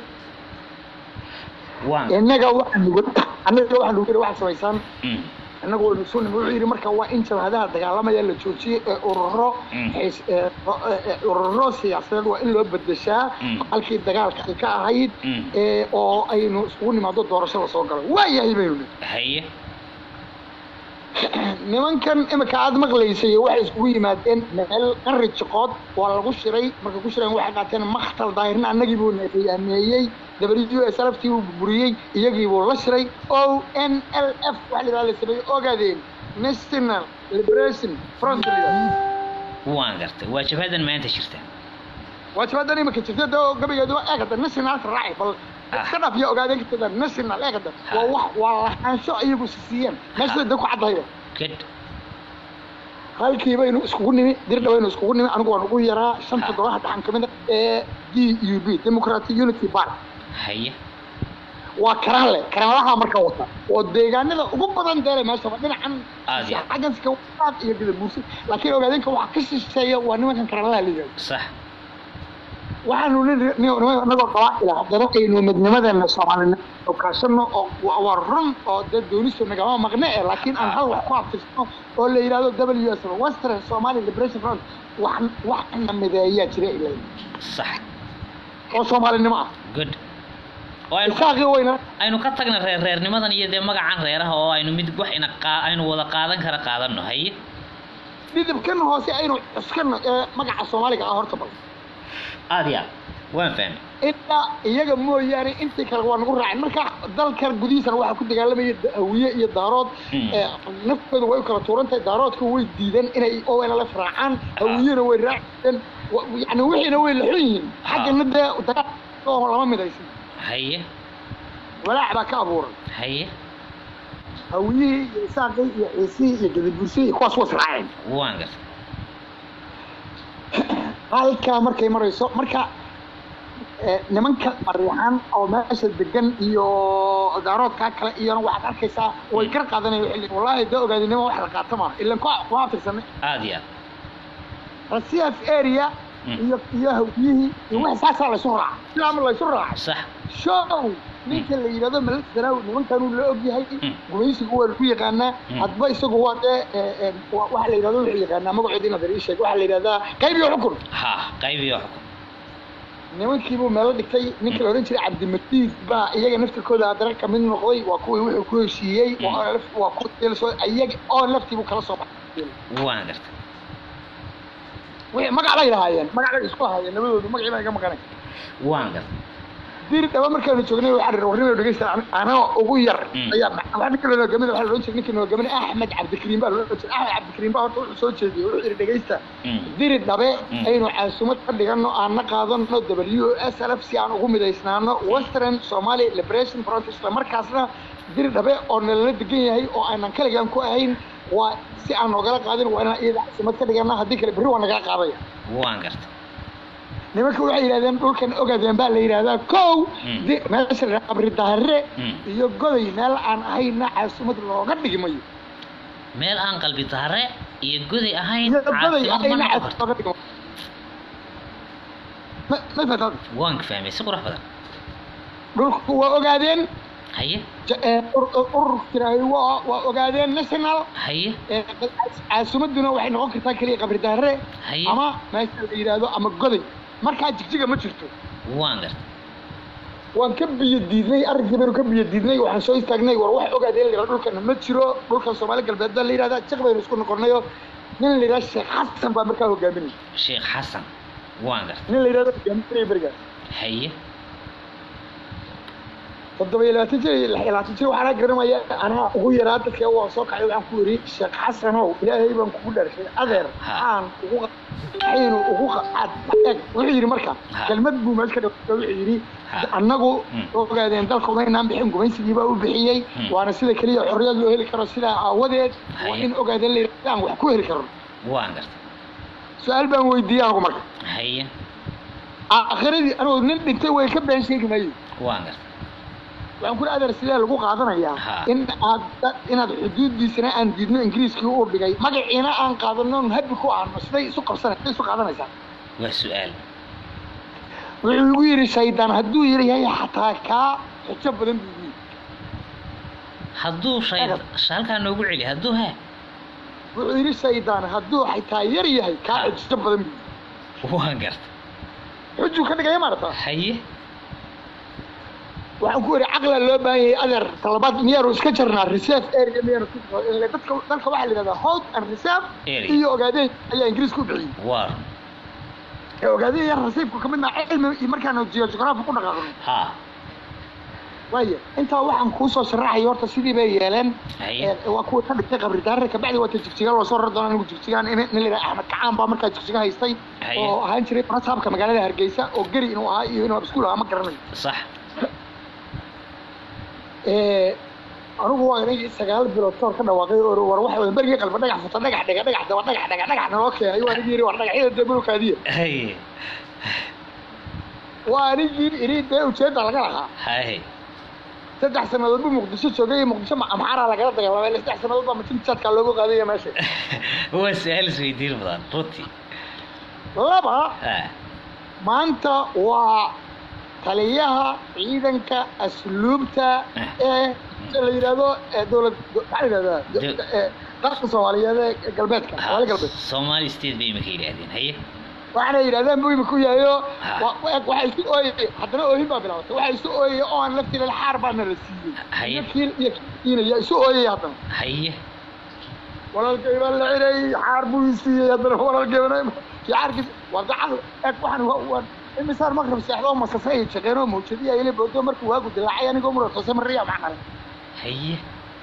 waan innaga waxaa nugu annaga waxaa nugu yidhi waxaad samaysaan Mm. annagu waynu soo nimi wuxuu yidhi marka waa in jabhadaha dagaalamaya la joojiyey ee ururo Mm. xiis- ee, ro- ee, ee, ururo siyaasadeed waa in loo bedeshaa Mm. halkii dagaalka ay ka ahayd Mm. ee, oo aynu isugu nimaado doorasho la soo galo waa yahay baynu nihi haye nimankan imika aad maqlaysay waxay iskugu yimaadeen meel qari jiqood waa lagu shiray markay ku shireen waxay qaateen makhtal daahirna annagii buu naqiyaameeyey w s l f tii buu burburiyey iyagii buu la shiray o n l f waxa la yidhahda la sameeyey ogaadeen national liberation front la yidhahdo. waan gartay waa jabhadan maanta jirta waa jabaadan imika jirta doo gabaygeedu waa eegada nationalka raaci bal Ah. iska dhaf iyo ogaadeen ka tagaan national eegada waa wax waa lahaansho iyagu siiyeen meesha da ku caddahayba good halkii baynu iskugu nimi dirdha baynu iskugu nimi anigu waan ugu yaraa shanta Ha. golaha dhaxan ka mid a ee d u b democratic unity bar haye waa karanle karanlaha marka wata oo deegaanada ugu badan deele meeshaba dhinacan Aad iyo aad. xagganska waad iyo gadabuursi laakiin ogaadeenka waxa ka shisheeya waa nimankan karanlaha la yidhahdo sax waxaanu nin- nin- niman anagoo qabaa'ila haddana aynu midnimadeena soomaalina oo kaashano oo waa waa run oo dee doonistu nagama maqne eh laakiin aan hal wax ku abtirsano oo la yidhahdo w s western somali liberation front wax wax na mideeyaa jira ilaa sax oo soomaalinimo ah good oo aynu ka isaaqii weyna aynu ka tagna reer reernimadan iyo dee magacan reeraha oo aynu mid wax ina qaa aynu wada qaadan kara qaadano haye dhidibkan hoose aynu cuskano ee magaca soomaaliga ah horta bal aad iyo aad waan fahmay ilaa iyaga mooyaane intii kale waa nagu raacin marka dalkan gudihiisana waxaa ku dagaalamaya da- hawiye iyo daarood Mm. ee, naftooda way u kala tuuran tahay daaroodka way diideen inay onlf raacaan hawiyena way raaceen wa- yani wixiina way laxun yihiin xaggana dee dagaal oo lama midaysan haye walaac baa ka abuuran haye hawiyihii iyo isaaqii iyo ciisihii iyo gadabursihii iyo kuwaas was raaceen waan gartay halkaa markay marayso marka eh, nimanka mariixan oo meesha degan iyo daaroodkaa kale iyona waxaad arkaysaa way gar qaadanaya xilli wallaahi dee ogaadinimo wax la qaata maaha ilan ku kuma aftirsanay aad iyo aad rasiaf area Mm. iyo iyo hawiyihii iyo wixii saasaa laysu raaca sidaama laysu raacay sax show ninka la yidhahdo malik sanaawi nimankanuu la ogyahay Mm. gumaysigu waa lagu yaqaanaa Mm. hadba isagu waa dee eh, eh, wa- waxa la yidhahdo wuxuu yaqaanaa magacoodi inaad ii sheeg waxaa la yidhahdaa qayb iyo xukun ha qayb iyo xukun nimankiibuu meelo dhigtay ninka la odhan jiray cabdimatiid baa iyaga naftirkooda haddana kamid noqday waa kuwii wuxuu ku heshiiyey waa ONLF waa kuwa soo iyaga oo laftiibuu kala soo baxay waan gartay wixii magac bay lahaayeen magac bay isku haayeen labadoodu magacii baa iga maqanay waan gartay dir dhaba markaanu joognay waxaan rir warnimo dhegeysta anaa ugu yar Mm. ayaa waxaa ninka la hogaaminay waxaa la odhan jiray ninka la hogaaminay axmed cabdikariim baa la odhan jiray axmed cabdikariim baa horta wuxuu soo jeediyey wuxuu yidhi dhegeysta Mm. diri dhabe Mm. aynu caasumad ka dhigano aan na qaadano w s l f si aan ugu midaysnaano western somali liberation front isla markaasna diri dhabe oo nalala degan yahay oo aanan kaligaan ku ahayn waa si aan noogala qaadin waa inaan iyada caasimad ka dhigana haddii kale berri waa nagala qaadaya waan garta nimanka waxay yidhahdeen dhulkan ogaadeen baa la yidhahdaa kow Mm. di meesha la yidhahdaa qabri daahire Mm. iyo goday meel aan ahayna caasimad looga dhigi mayo meel aan qalbi dahare iyo goday ahayn iyo goday caasimad ma ahayna noqon caasimad karto looga dhigi mayo ma ma fahantad waan fahmay si qurux badan dhulku waa ogaadeen haye ja- ee, ur- ur- ururka tiraahay waa waa ogaadeen national haye ee, caasimaduna waxay noqon kartaa keliya qabri daahire haye ama meesha la yidhaahdo ama goday markaa jigjiga ma jirto waan garta waan ka biyo diidnay arrinkii baynu ka biyo diidnay waxaan soo istaagnay war wax ogaadeen la yidhahdo dhulkana ma jiro dhulkan soomaali galbeed baa la yidhahdaa jiq baynu isku noqonayo nin la yidhahdo sheekh xasan baa markaa hogaaminay sheekh xasan waan garta nin la yidhahdo hogaaminaya berigaas haye toddoba iyo labaatan jir iyo lix iyo labaatan jir waxaana garanaya anaa ugu yaraa dadka waa soo kacay waxaan ku yidhi sheekh xasanow ilaahay baan kugu dharshay adeer Ha. aan ugu xiinu ugu qaad eg wuxuu yidhi marka Ha. kelmad buu meesha ka dhawaa wuxuu yidhi Ha. annagu Mm. ogaadeen dalka umaynaan bixin gumaysigii baa u bixiyey Mm. waana sida keliya xorriyad loo heli karo sidaa aawadeed waa Haye. in ogaadeen la yidhahdo aan wax ku heli karno waan garta su-aal baan weydiiyey anigu marka haye aakhiradii anigu nin dhintay way ka been sheegi maayo waan garta waxaan ku adeer sidee lagu qaadanayaa Ha. in aad inaad xuduudiisana aan diidno ingiriiskii uu dhigay magaciina aan qaadano habi ku aano siday isu qabsana siday isu qaadanaysaa waa su-aal wuxuu igu yidhi shaydaan hadduu yidhi yahay xataa kaa xujo badan buu igu yidhi hadduu shay halkaa noogu celi hadduu ha wuxuu yidhi shaydaan hadduu xitaa yar yahay kaa Ha. xujo badan buu yidhi waan garta xujuu ka dhigaya maarata haye waxaan ku yidhi caqla loo baahan yahay adeer talabaad miyaanu iska jarnaa reserve area miyaanu ku Ile dadka dalka waxaa la yidhahdaa hold and reserve Area. iyo ogaadeen ayaa ingiriiska u bixiyey waar ee ogaadeen yar rasiibku ka mid maa cilmi iyo markaanu geography ku dhaqaaqno ha waayo intaa waxaan kuu soo sharaxayo horta sidii bay yeeleen haye Ee, waa kuwa ka dhigtay qabri daare kabacdi waata jigjigaan loo soo rari doona anigu jigjigaan in nin la yidhaha axmed kacaan baa markaa jigjiga haystay Haye. oo ahaan jiray rasaabka magaalada hargeysa oo geri inuu ahaa iyo inuu abskuul ahaa ma garanayo sax Ee, anigu waa inagii sagaal bilood kahor ka dhawaaqay oo war waxa weeye berigii qalba dhagax futa dhagax dhiga dhagax daba dhagax dhiga dhagax naloo keenay waa anigii yidhi war dhagaxyada debulkaadiya haye waa anigii idhi dee ujeedda laga lahaa haye saddex sannadood buu muqdisho joogay iyo muqdisho ma- amxaaraa lagala dagaalamay ilaa saddex sannadood baa majin jaadkaa loogu qaadaya meesha waa su-aal isweydiin badan runtii laba ha maanta waa taliyaha ciidanka asluubta ee la yidhahdo ee dowlad maxaa la yidhahdaa Do- ee dalka soomaaliyeed ee galbeedka soomaali galbeed Somali state bay imika yidhaahdeen haye waxaana yidhahdeen buu imika u yahayo Ha. wa- wa- waxaa isu ooyay haddana oohin baa bilaabatay waxaa isu ooyay oo aan laftiila xaar baana la siiyey Haye. iyo kiil iyo kiinaya isu ooyay haddana haye walaalkay baa la ciray xaar buu ii siiyey haddana walaalkeybana xaarkiis waa gacan eeg waxaan waa waa imisaan maqrib seexdo oo masase ay shaqeen oo mawjadiya ila boodo markuu waagu dilaacay anigoo mura toose mariya macqale haye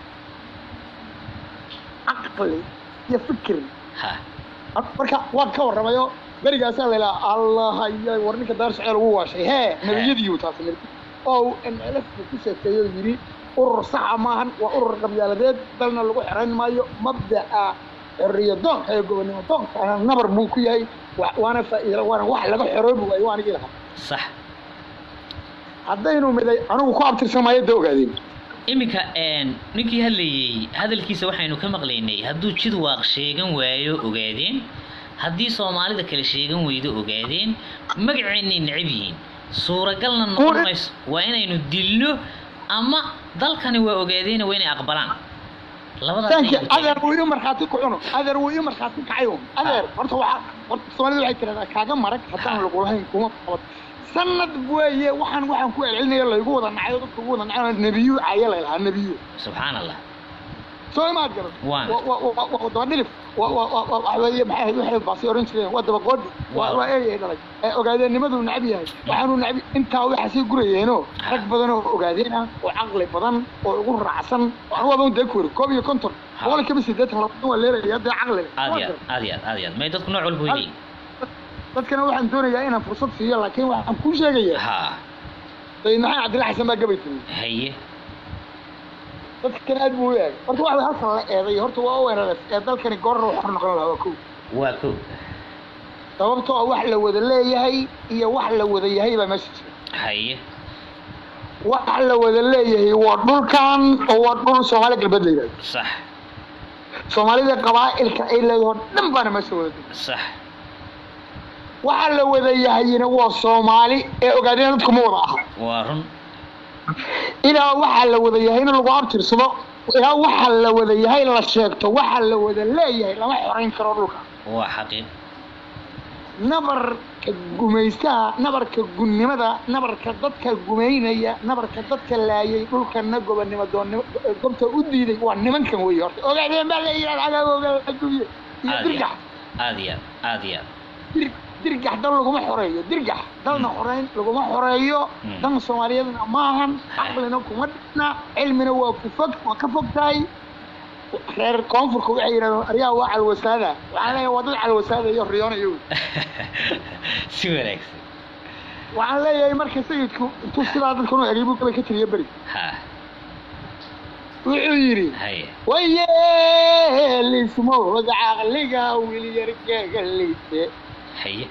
caqli iyo fikir ha marka waan ka warramayo berigaasaa la ilaa allah iyo war ninka daar soceel ugu waashay hee nabiyadiiyu taas nabi oo mlf buu ku sheekeeyo yidhi urur saxa maahan waa urur qabyaaladeed dalna lagu xerayn maayo mabda'a xorriya doonka ee gobonimo doonka ana nabar buu ku yahay wa- waana faa'iida waana wax laga xoroobi waayo waa anigii lahaa sax haddaynu miday anigu ku abtirsan maayo da ogaadeen iminka een, ninkii hadlayey hadalkiisa waxaynu ka maqlaynay hadduu jid waaq sheegan waayo ogaadeen haddii soomaalida kale sheegan weydo ogaadeen magaceennay necab yihiin suuragalna noqon Kuwa- mayso waa inaynu dilno ama dalkani waa ogaadeena waa inay aqbalaan labadaas sanki ayay ku adeer taagan. wuu ii markhaati ku cuno adeer wuu ii markhaati kacayo adeer horta waxaa horta soomaalida waxay tiraahdaa kaaga marag haddaan lagu lahayn kuma qabad sanad weeye waxaan waxaan ku celcelinaya laygu wada nacayo dadka ugu wada nacayo nebiyu caya la lahaa nebiyu subxaan allah soo imaad garan Waan. Wa- wa- wa- wa- daba dhilif wa- wa- wa- wa- waxa weeye maxay ahayd waxay baasi oran jireen waa daba qoodhi waa Waaw. waa eey ay dhalay ee ogaadeennimaduu necab yahay waxaanuu necab intaa waxaa sii gurayeenoo Ha. rag badan oo ogaadeen ah oo caqli badan oo ugu raacsan oo anigu waaba dee ku weri koob iyo konton Ha. boqol kiiba siddeetan labaatan waa leelaya dee caqli aad Waa iyo garan. aad aad iyo aad aad iyo aad may dadku nooc walba way Hal- leeyihin dadkana waxaan doonayaa inaan fursad siiyo laakiin waxaan kuu sheegayaa ha sayid maxamed cabdilla xasan baa gabay tiri haye dadkan aad buu u eegay horta waxa halkan la eeday horta waa ONLF ee dalkani goorna uu xor noqon lahaa waa kow waa kow sababtoo ah wax la wada leeyahay iyo wax la wada yahay baa meesha jira haye wax la wada leeyahay waa dhulkan oo waa dhul soomaali galbeed la yidhahdo sax soomaalida qabaa'ilka ay leedaho dhan baana meesha wada degay sax waxa la wada yahayna waa soomaali ee ogaadeen dadku ma wada aha waa run ilaa waxa la wada yahayna lagu abtirsado ilaa waxa la wada yahay la sheegto waxa la wada leeyahay lama xorayn karo dhulka waa xaqiiq nabarka gumaystaha nabarka gunnimada nabarka dadka gumaynaya nabarka dadka laayay dhulkana gobonimo doonnimo gobta u diiday waa nimankan weeye horta ogaadeen baa la yidhahda cagagooga adduunye iyo aad iyo dirgax aad iyo aad iyo aad dir- dirgax dal laguma xoreeyo dirgax dalna xoreyn laguma xoreeyo Mm. dan soomaaliyeedna maahan caqlina kuma dhina cilmina waa ku fog waa ka fog tahay reer koonfurka waxay yidhahdeen aryaha waa calwasaada waxaan leeyahay waa dad calwasaada iyo riyoonayo si wanaagsan waxaan leeyahay marka sayidku intuu sidaa dadkan u egay buu gabay ka tiriya beri ha wuxuu yidhi haye wayeelismowd caqliga wiilyarkeega liite haye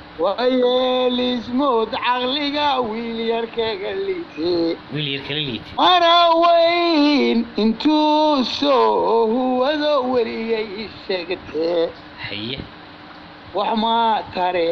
wayeelismowd caqliga wiilyarkeega liite wiil yar kala liiti mana weyn intuu soo huwado weliyay sheegtee haye wax ma tare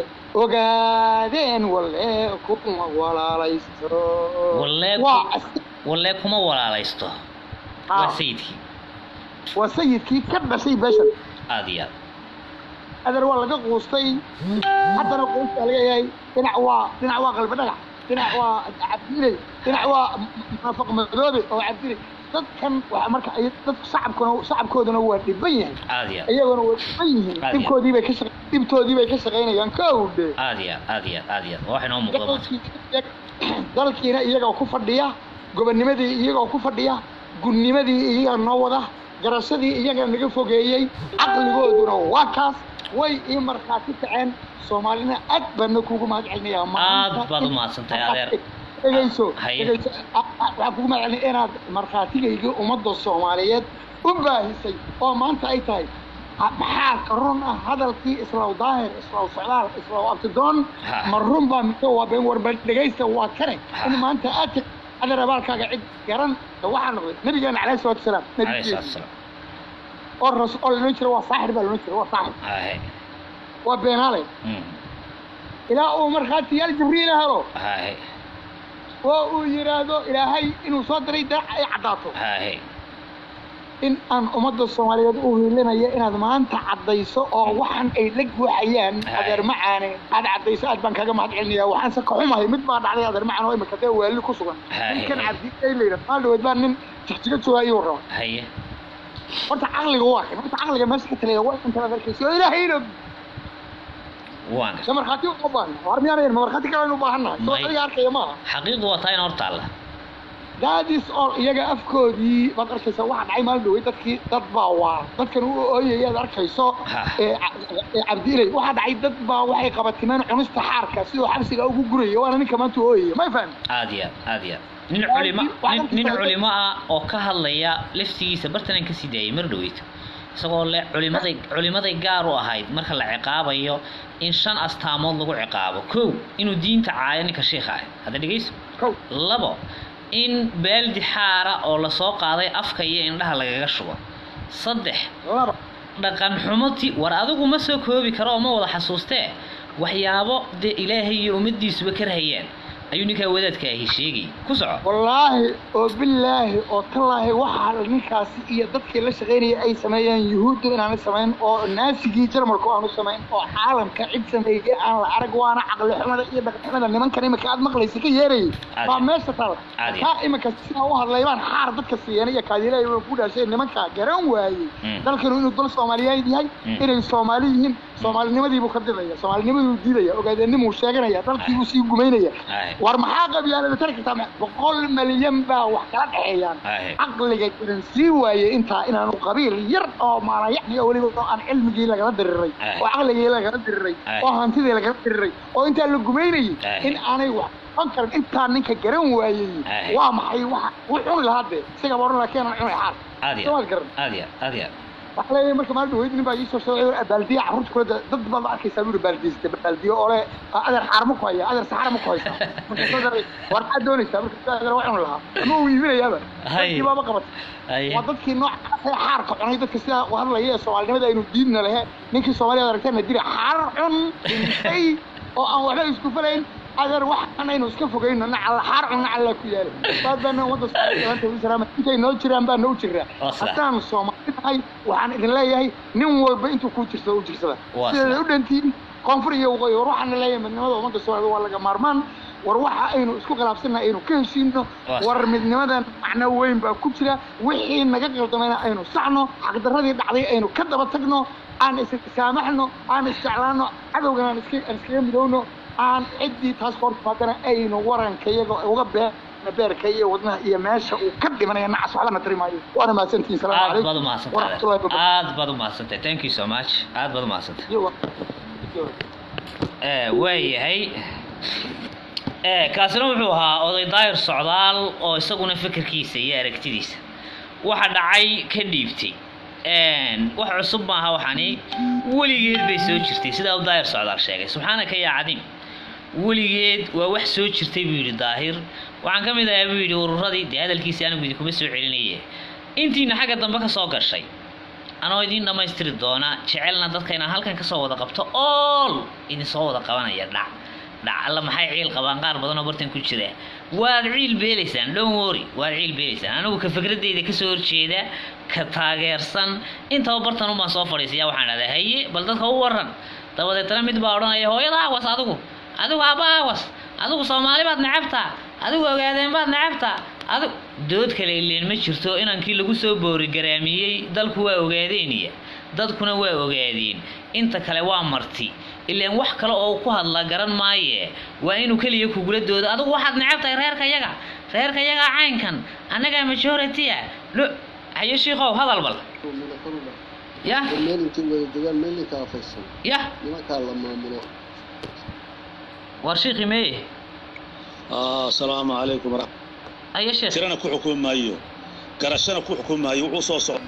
ogaadeen walle kuma walaalaysto Walle ku- waa as- wallee kuma walaalaysto Ah. waa sayidkii waa sayidkii ka dhashay beeshan aad iyo aad adeer waa laga quustay haddana quusta laga yahay dhinac waa dhinac waa qalbi dhagax dhinac waa cabdiley dhinac waa munaafiq madoobe oo cabdiley dadkan waa marka ay dadku shacabkuna shacabkooduna waa dhiban yahay aad iyo aad iyaguna waa dhiban yihiin Aad iyo dhibkoodii bay ka shaq dhibtoodii bay ka shaqaynayaan kowdhe aad iyo aad aad iyo aad aad iyo aad waa wax inoo muuqda maanta dalkii- dalkiina iyagoo ku fadhiya gobonnimadii iyagoo ku fadhiya gudnimadii iyaga noo wada garashadii iyaga naga fogeeyey caqligooduna waa kaas way ii markhaati kaceen soomaalina aad baadna kuugu mahad celinayaa Aad baad u mahadsantahay, adeer. dhegayso Haye. dhegayso a- a- waxaan kugu mahad celinaya inaad markhaatigaygii ummadda soomaaliyeed u baahisay oo maanta ay tahay ha- maxaa ka run ah hadalkii islaw daahir islaw socdaal islaw abtidoon Ha. ma run baa mise waa been warba dhegaysta waa kane Ha. in maanta aad tiri adeer abaalkaaga cid garan waxaa noqday nabigeena calayhi salaatu wasalaam calayhi salaatu nabigeena wasalaam oo ras oo lanoon jira waa saaxir baa lanoon jira waa saaxir haye waa beenaale Mm. ilaa uu markhaatiyaal jibriil helo haye oo uu yidhaahdo ilaahay inuu soo diray daac ay caddaato haye in aan ummadda soomaaliyeed u hiilinayo inaad maanta caddayso oo waxan ay la guuxayaan Haye. adeer macaane aad caddayso aad baan kaga mahad celinaya waxaanse ka xumahay mid baa dhacday adeer macaan oo imika dee waali ku sugan Haye. ninkan cabdi ay layidha maal dhaweed baa nin jigjiga jooga ayuu raba haye horta caqliga waa kan horta caqliga meesha ka taliya waa inta la arkayso oo ilaahayna waan se markhaati uma baahna war miyaanayn ma markhaati kale u baahannahay soo May. adiga arkaya maaha xaqiiqdu waa taa in hor taalla daadis oo iyaga afkoodii baad arkaysa waxa dhacay maalin dhawey dadkii dad baa waa dadkan u ooyaya aad arkayso Ha. ee ca- ee cabdiilay waxaa dhacay dad baa waxay qabatimeen cunista xaarka sidoo xabsiga ugu guraya waana ninka maanta u ooyaya may fahmi aad iyo aad aad iyo aad nin Waa culimo dib- waa nin, dhanka nin kale. culimo ah oo ka hadlaya laftigiisa bartanan ka sii daayay mar dhaweyto isagoo le culimaday culimaday gaar u ahayd marka la ciqaabayo in shan astaamood lagu ciqaabo kow inuu diinta caayo ninka sheikha ah hadda dhegeyso kow labo in baaldi xaara oo lasoo qaaday afka iyo indhaha lagaga shubo saddex laba dhaqan xumoti war adigu ma soo koobi karo oo ma wada xasuustee waxyaabo dee ilaahay iyo ummaddiisuba ka rahayaan ayuu ninkaa wadaadka ahi sheegay ku soco wallaahi oo bilaahi oo tallaahi waxaa ninkaasi iyo dadkii la shaqaynaya ay sameeyeen yuhuuddu inaanu samayn oo naasigii jarmalku aanu samayn oo caalamka cid sameeyey aan la arag waana caqli xumada iyo dhaqan xumada nimankan imika aad maqlaysa ka yeerayay Caadi. baa meesha taal Caadi. kaa imika sidaa u hadlay baan xaar dadka siiyeen iyo kaadilahay waa ku dhaashay nimankaa garan waayey Mm. dalkanu inuu dal soomaaliyeed yahay Mm. inay soomaali yihiin soomaalinimadiibuu ka didaya soomaalinimadiibuu diidaya ogaadeenimuu sheeganaya dalkiibuu sii gumaynaya Aye. war maxaa qabyaalada tari kartaa ma- boqol malyan baa wax kala dhexeeyaan Ahe. caqliga garan sii waaye intaa inaanu qabiil yar oo maalayacni oo weliba oo aan cilmigii lagala diriray Ahe. oo caqligii lagala diriray Ahe. oo hantidii lagala diriray oo intaa la gumaynayay Ahe. in aanay wax qaban karin intaa ninka garan waayey Ahe. waa maxay waxa wuu cuni lahaa dee isagaba oran lahaa keenan cunay xaal aad iyo Soomaad garan aad iyo aad iyo waxaa leeyahay marka maalin dhaweyd nin baa ii soo sheegay war baaldiya carruurta kula da- dad baad ma arkaysaa buu baaldiysta baaldiyo oo le adeer xaar ma ku haya adeer saxara ma ku haysaa marka soo daray war maxaad doonaysaa marka adeer waa cuni lahaa ama uu iibinayaaba Hay. dadkii baaba qabatay Haye. waa dadkii noocaas ee xaarka cunay dadka sidaa u hadlaya ee soomaalinimada aynu diidna lehe ninkii soomaaliyad aragtana diri xaar cun dhintay oo aan waxba isku falayn adeer waxaan aynu iska fogayno nacalla xaar cun nacalla ku yaala baad baana ummadda soomaaliya intay noo jiraan baa noo jiraa Waa sidaa. haddaan soomaali nahay waxaan idin leeyahay nin walba intuu kuu jirsado u jirsada Waa sideeda sidaa. u dhantiin koonfur iyo waqooyi war waxaan leeyahay midnimada ummadda soomaalida waa laga maarmaan war waxa aynu isku khilaafsannahay aynu ka heshiino Waa war midnimadan macno weyn baa ku jira wixii naga qaldamayna aynu saxno xaqdarradii dhacday aynu ka daba tagno aan issaamaxno aan isjeclaano cadowgan aan iska aan iskaga midowno aan ciddii taas ka hor timaadana aynu waranka iyaga uga bee beerka iyo wadnaha iyo meesha uu ka dhimanaya nacas waxba na tari maayo waana mahadsantihiin salaamu aad calaykum baad umahadsantahay waraxmatullahi wabarakatu aad baad umahadsantahay thank you so much aad baad umahadsantahay Iyo wa- iyo wa- ee waayahay ee kaasina wuxuu ahaa oday daayir socdaal oo isaguna fikirkiisa iyo aragtidiisa waxa dhacay ka dhiibtay Een, wax cusub maaha waxani weligeed bay soo jirtay sidaa uu daayir socdaal sheegay subxaanaka yaa cadiim weligeed waa wax soo jirtay buu yidhi daahir waxaan ka mid ahaa buu yidhi ururadii dee hadalkiisii anigu idinkuma soo celinaye intiina xagga dambe ka soo gashay anoo idiin dhammaystiri doona jecelna dadka inaan halkan kasoo wada qabto ool idinsoo wada qabanaya dhac dhac alla maxay ciil qabaan qaar badan oo bartan ku jira waad ciil beelaysaan don't worry waad ciil beelaysaan anigu ka fikradeyda kasoo horjeeda ka taageersan intaba bartan umaan soo fadhiisaya waxaan dhahdaa haye bal dadka u waran dabadeetna mid baa odhanaya hooyada awas adigu adigu aabba awas adigu soomaali baad necabtaa adigu ogaadeen baad necabtaa adigu dood kale ileen ma jirto inankii lagu soo boorigaraamiyey dalku waa ogaadeeniya dadkuna waa ogaadeen inta kale waa marti ileen wax kale oo uu ku hadla garan maaye waa inuu keliya kugula doodo adigu waxaad necabtahay reerka yaga reerka yaga caynkan annagaa majority-a lo hayo shiikow hadal bal yah meel intay wada degaan meel ninkaa faysan yah nimankaa la maamulo war shiikhi meye asalaamu calaykum warax- hayo sheekh tirana ku xukumi maayo garashana ku xukumi maayo wuxuu soo socda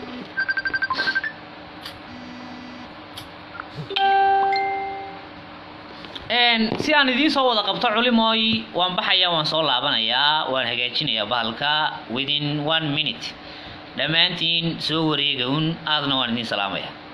Een, si aan idiin soo wada qabto culimooy waan baxayaa waan soo laabanayaa waan hagaajinayaa bahalka within one minute dhammaantiin soo wareega un aadna waan idiin salaamaya